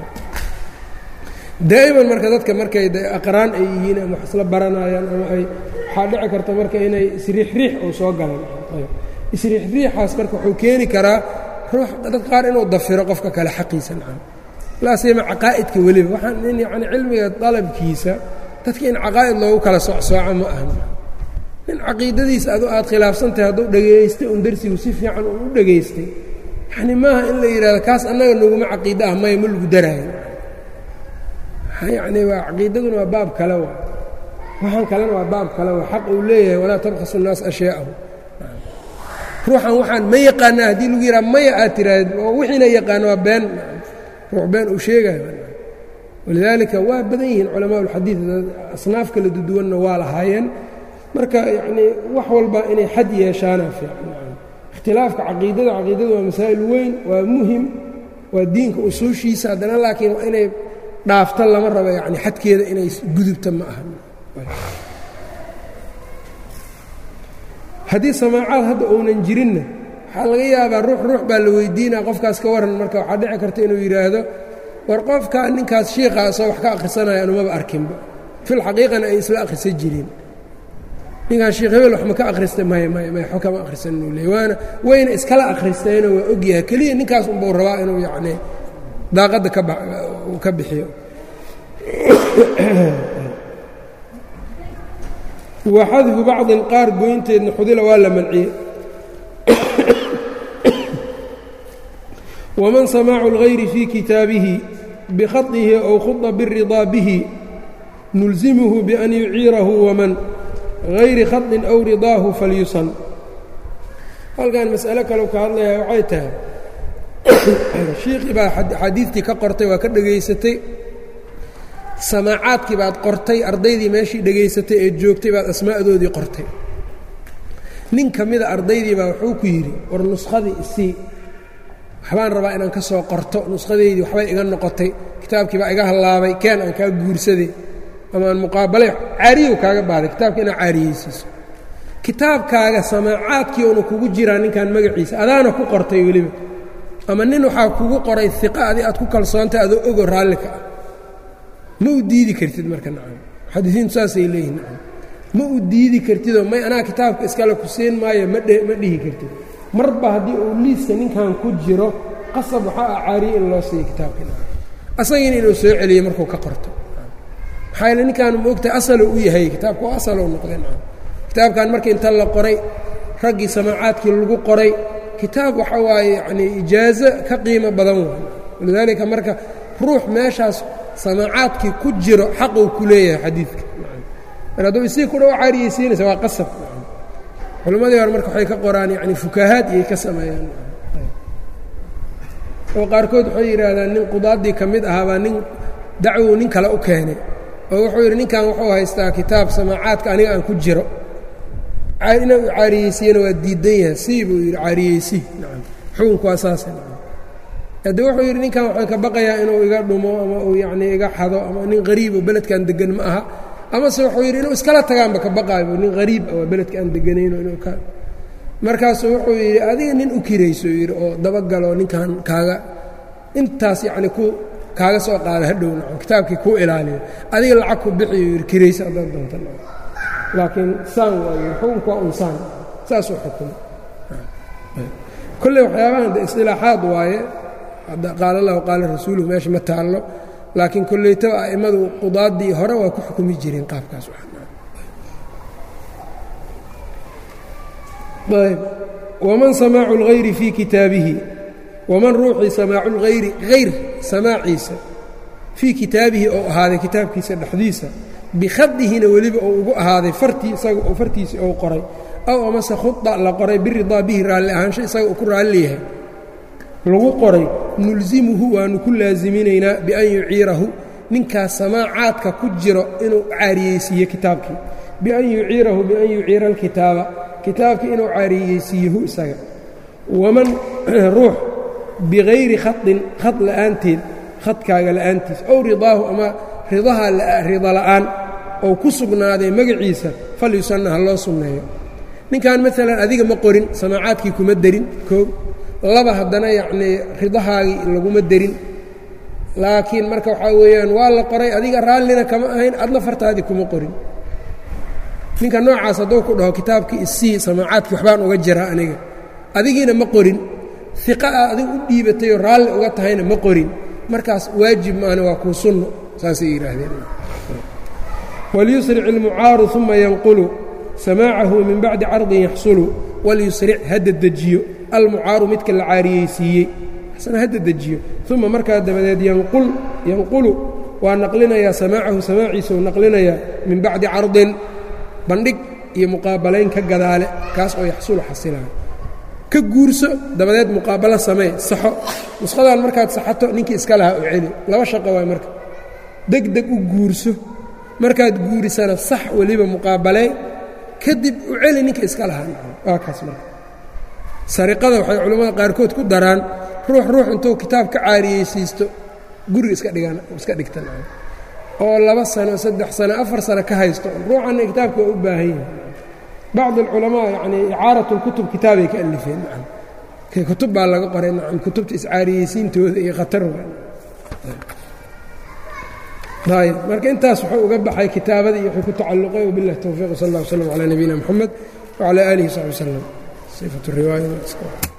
Speaker 1: daa'iman marka dadka markay aqraan ay yihiin ama wax isla baranayaan ama ay waxaa dhici karta marka inay isriixriix oo soo galan isriixriixaas marka wuxuu keeni karaa ruux dad qaar inuu dafiro qofka kale xaqiisa nacam laa siyama caqaa'idka weliba waxaan in yacni cilmiga dalabkiisa dadka in caqaa'id loogu kala socsooco ma ahan nin caqiidadiisa adu aad khilaafsantahay hadduu dhegaystay un darsigu si fiican uu u dhegaystay yacni maaha in la yidhahdo kaas annaga naguma caqiida ah maya ma lagu daraayo yacni waa caqiidaduna waa baab kale wa waxaan kalena waa baab kale wa xaq uu leeyahay walaa tabkhasu nnaas ashyaa'ahu ruuxan waxaan ma yaqaanaa haddii lagu yidhaha maya aad tiraahd oo wixiina yaqaano waa been ruux been uu sheegayo walidaalika waa badan yihiin culamaa ulxadiid asnaaf kala duduwanna waa lahaayeen marka yacnii wax walba inay xad yeeshaana fiican ikhtilaafka caqiidada caqiidada waa masaa'il weyn waa muhim waa diinka usuushiisa haddana laakiin waa inay dhaafta lama rabo yacni xadkeeda inay gudubta ma aha haddii samaacaad hadda uunan jirinna waxaa laga yaabaa ruux ruux baa la weydiinaa qofkaas ka waran marka waxaa dhici karta inuu yidhaahdo war qofka ninkaas shiikaa soo wax ka akhrisanaya anumaba arkinba filxaqiiqana ay isla akhrisan jireen ninkaan sheekh hebel wax ma ka akhristay maya maya maya xo kama akhrisan inuu leey waana wayna iskala akhristeeno waa ogyahay keliya ninkaas unbau rabaa inuu yacnii daaqadda ka bixiyo wa xadfu bacdin qaar goynteedna xudila waa la manciyey waman samaacu اlgayri fii kitaabihi bikhadihi ow khuda biridaa bihi nulzimuhu bian yuciirahu waman hayri khadin aw ridaahu falyusan halkan mas'alo kaleu ka hadlayaa waxay tahay shiikhii baa axaadiidtii ka qortay waa ka dhegaysatay samaacaadkii baad qortay ardaydii meeshii dhegaysatay ee joogtay baad asmaa'doodii qortay nin ka mida ardaydii baa wuxuu ku yidhi war nuskhadii isii waxbaan rabaa inaan ka soo qorto nushadeydii waxbay iga noqotay kitaabkii baa iga hallaabay keen aan kaa guursaday ama aan muqaabalay caariyow kaaga baaday kitaabka inaad caariyeysiiso kitaabkaaga samaacaadkii una kugu jiraa ninkan magaciisa adaana ku qortay weliba ama nin waxaa kugu qoray iqa adi aad ku kalsoontay adoo ogo raallika ah ma u diidi kartid marka nacam muxadisiintu saasay leeyihin nacam ma u diidi kartidoo may anaa kitaabka iskale ku siin maayo ma dhe ma dhihi kartid marba haddii uu liiska ninkan ku jiro qasab waxaa ah caariye in loo siiyo kitaabkii asagiina inuu soo celiyo markuu ka qorto maxaa yeele ninkaan moogtahay asalo u yahay kitaabka oo asalo noqday kitaabkan marka inta la qoray raggii samaacaadkii lagu qoray kitaab waxa waaye yacnii ijaazo ka qiimo badan waay walidaalika marka ruux meeshaas samaacaadkii ku jiro xaquu ku leeyahay xadiidka mar hadduu isii ku dhaw caariyeysiinaysa waa qasab culammadii hore marka waxay ka qoraan yacni fukahaad iyay ka sameeyaan oo qaarkood waxay yidhaahdaan nin qudaaddii ka mid ahaabaa nin dacwow nin kale u keenay oo wuxuu yidhi ninkan wuxuu haystaa kitaab samaacaadka aniga aan ku jiro ina u caariyeysiiyana waa diidan yahay sii buu yidhi caariyeysi nacam xukunku waa saasa nacam hadde wuxuu yidhi ninkan waxaan ka baqayaa inuu iga dhumo ama uu yacnii iga xado ama nin qariib oo beledkan degan ma aha amase wuxuu yidhi inuu iskala tagaanba ka baqaayo nin qariib oo beledka aan deganayno inuu ka markaasuu wuxuu yidhi adiga nin u kirayso yidhi oo dabagaloo ninkan kaaga intaas yacni ku kaaga soo qaada hadhow nacam kitaabkii kuu ilaaliyo adiga lacag ku bixiyo yidhi kiraysa haddaad doonta laakiin saan waa yidhi xukunku waa un saan saasuu xukumay kolley waxyaabahan de isdilaaxaad waaye qaala allahu qaala rasuuluhu meesha ma taallo laakiin kolleytaba a'immadu qudaaddii hore waa ku xukumi jireen qaabkaas ayb waman samaacu اlgayri fii kitaabihi waman ruuxii samaacu اlgayri hayr samaaciisa fii kitaabihi oo ahaaday kitaabkiisa dhexdiisa bikhadihina weliba oo ugu ahaaday fartii isaga oo fartiisii ou qoray aw amase khuda la qoray biridaa bihi raalli ahaansho isaga uu ku raalli yahay lagu qoray nulsimuhu waanu ku laasiminaynaa bian yuciirahu ninkaas samaacaadka ku jiro inuu caariyeysiiyo kitaabkii bian yuciirahu bian yuciira alkitaaba kitaabkii inuu caariyeysiiyahu isaga waman ruux bikayri khadin khad la'aanteed khadkaaga la'aantiis ow ridaahu ama ridaha rida la'aan ou ku sugnaaday magaciisa falyusanna ha loo sunneeyo ninkan maalan adiga ma qorin samaacaadkii kuma derin koob laba haddana yacnii ridahaagii laguma derin laakiin marka waxaa weeyaan waa la qoray adiga raallina kama ahayn adna fartaadii kuma qorin ninka noocaas hadduu ku dhaho kitaabkii isii samaacaadkii waxbaan uga jiraa aniga adigiina ma qorin iqa ah adiga u dhiibatayoo raalli uga tahayna ma qorin markaas waajib maana waa kuu sunno saasay yidhaahdeen walyusric ilmucaaru uma yanqulu samaacahu min bacdi cardin yaxsulu walyusric hadda dejiyo almucaaru midka la caariyeysiiyey asna hadda dejiyo uma markaa dabadeed yanqul yanqulu waa naqlinayaa samaacahu samaaciisa uu naqlinayaa min bacdi cardin bandhig iyo muqaabalayn ka gadaale kaas oo yaxsulu xasilayo ka guurso dabadeed muqaabalo samee saxo nusqadan markaad saxato ninkii iska lahaa u celi laba shaqo waay marka deg deg u guurso markaad guurisana sax weliba muqaabalee kadib u celi ninka iska lahaa waa kaas marka sariqada waxay culimmada qaarkood ku daraan ruux ruux intuu kitaab ka caariyeysiisto guriga iska dhigan iska dhigtan oo laba sano saddex sano afar sano ka haysto ruuxanna kitaabka waa u baahan yahay bacd alculamaa yacnii icaarat اlkutub kitaabay ka alifeen nacam kutub baa laga qoray nacam kutubta iscaariyeysiintooda iyo khatar ayb marka intaas wuxuu uga baxay kitaabada iyo wuxuu ku tacalluqay wabiاllahi towfiiq sal اllah wslm calى nabiyina mxamed wcalى alihi وsaxbi wslm صفة الرواية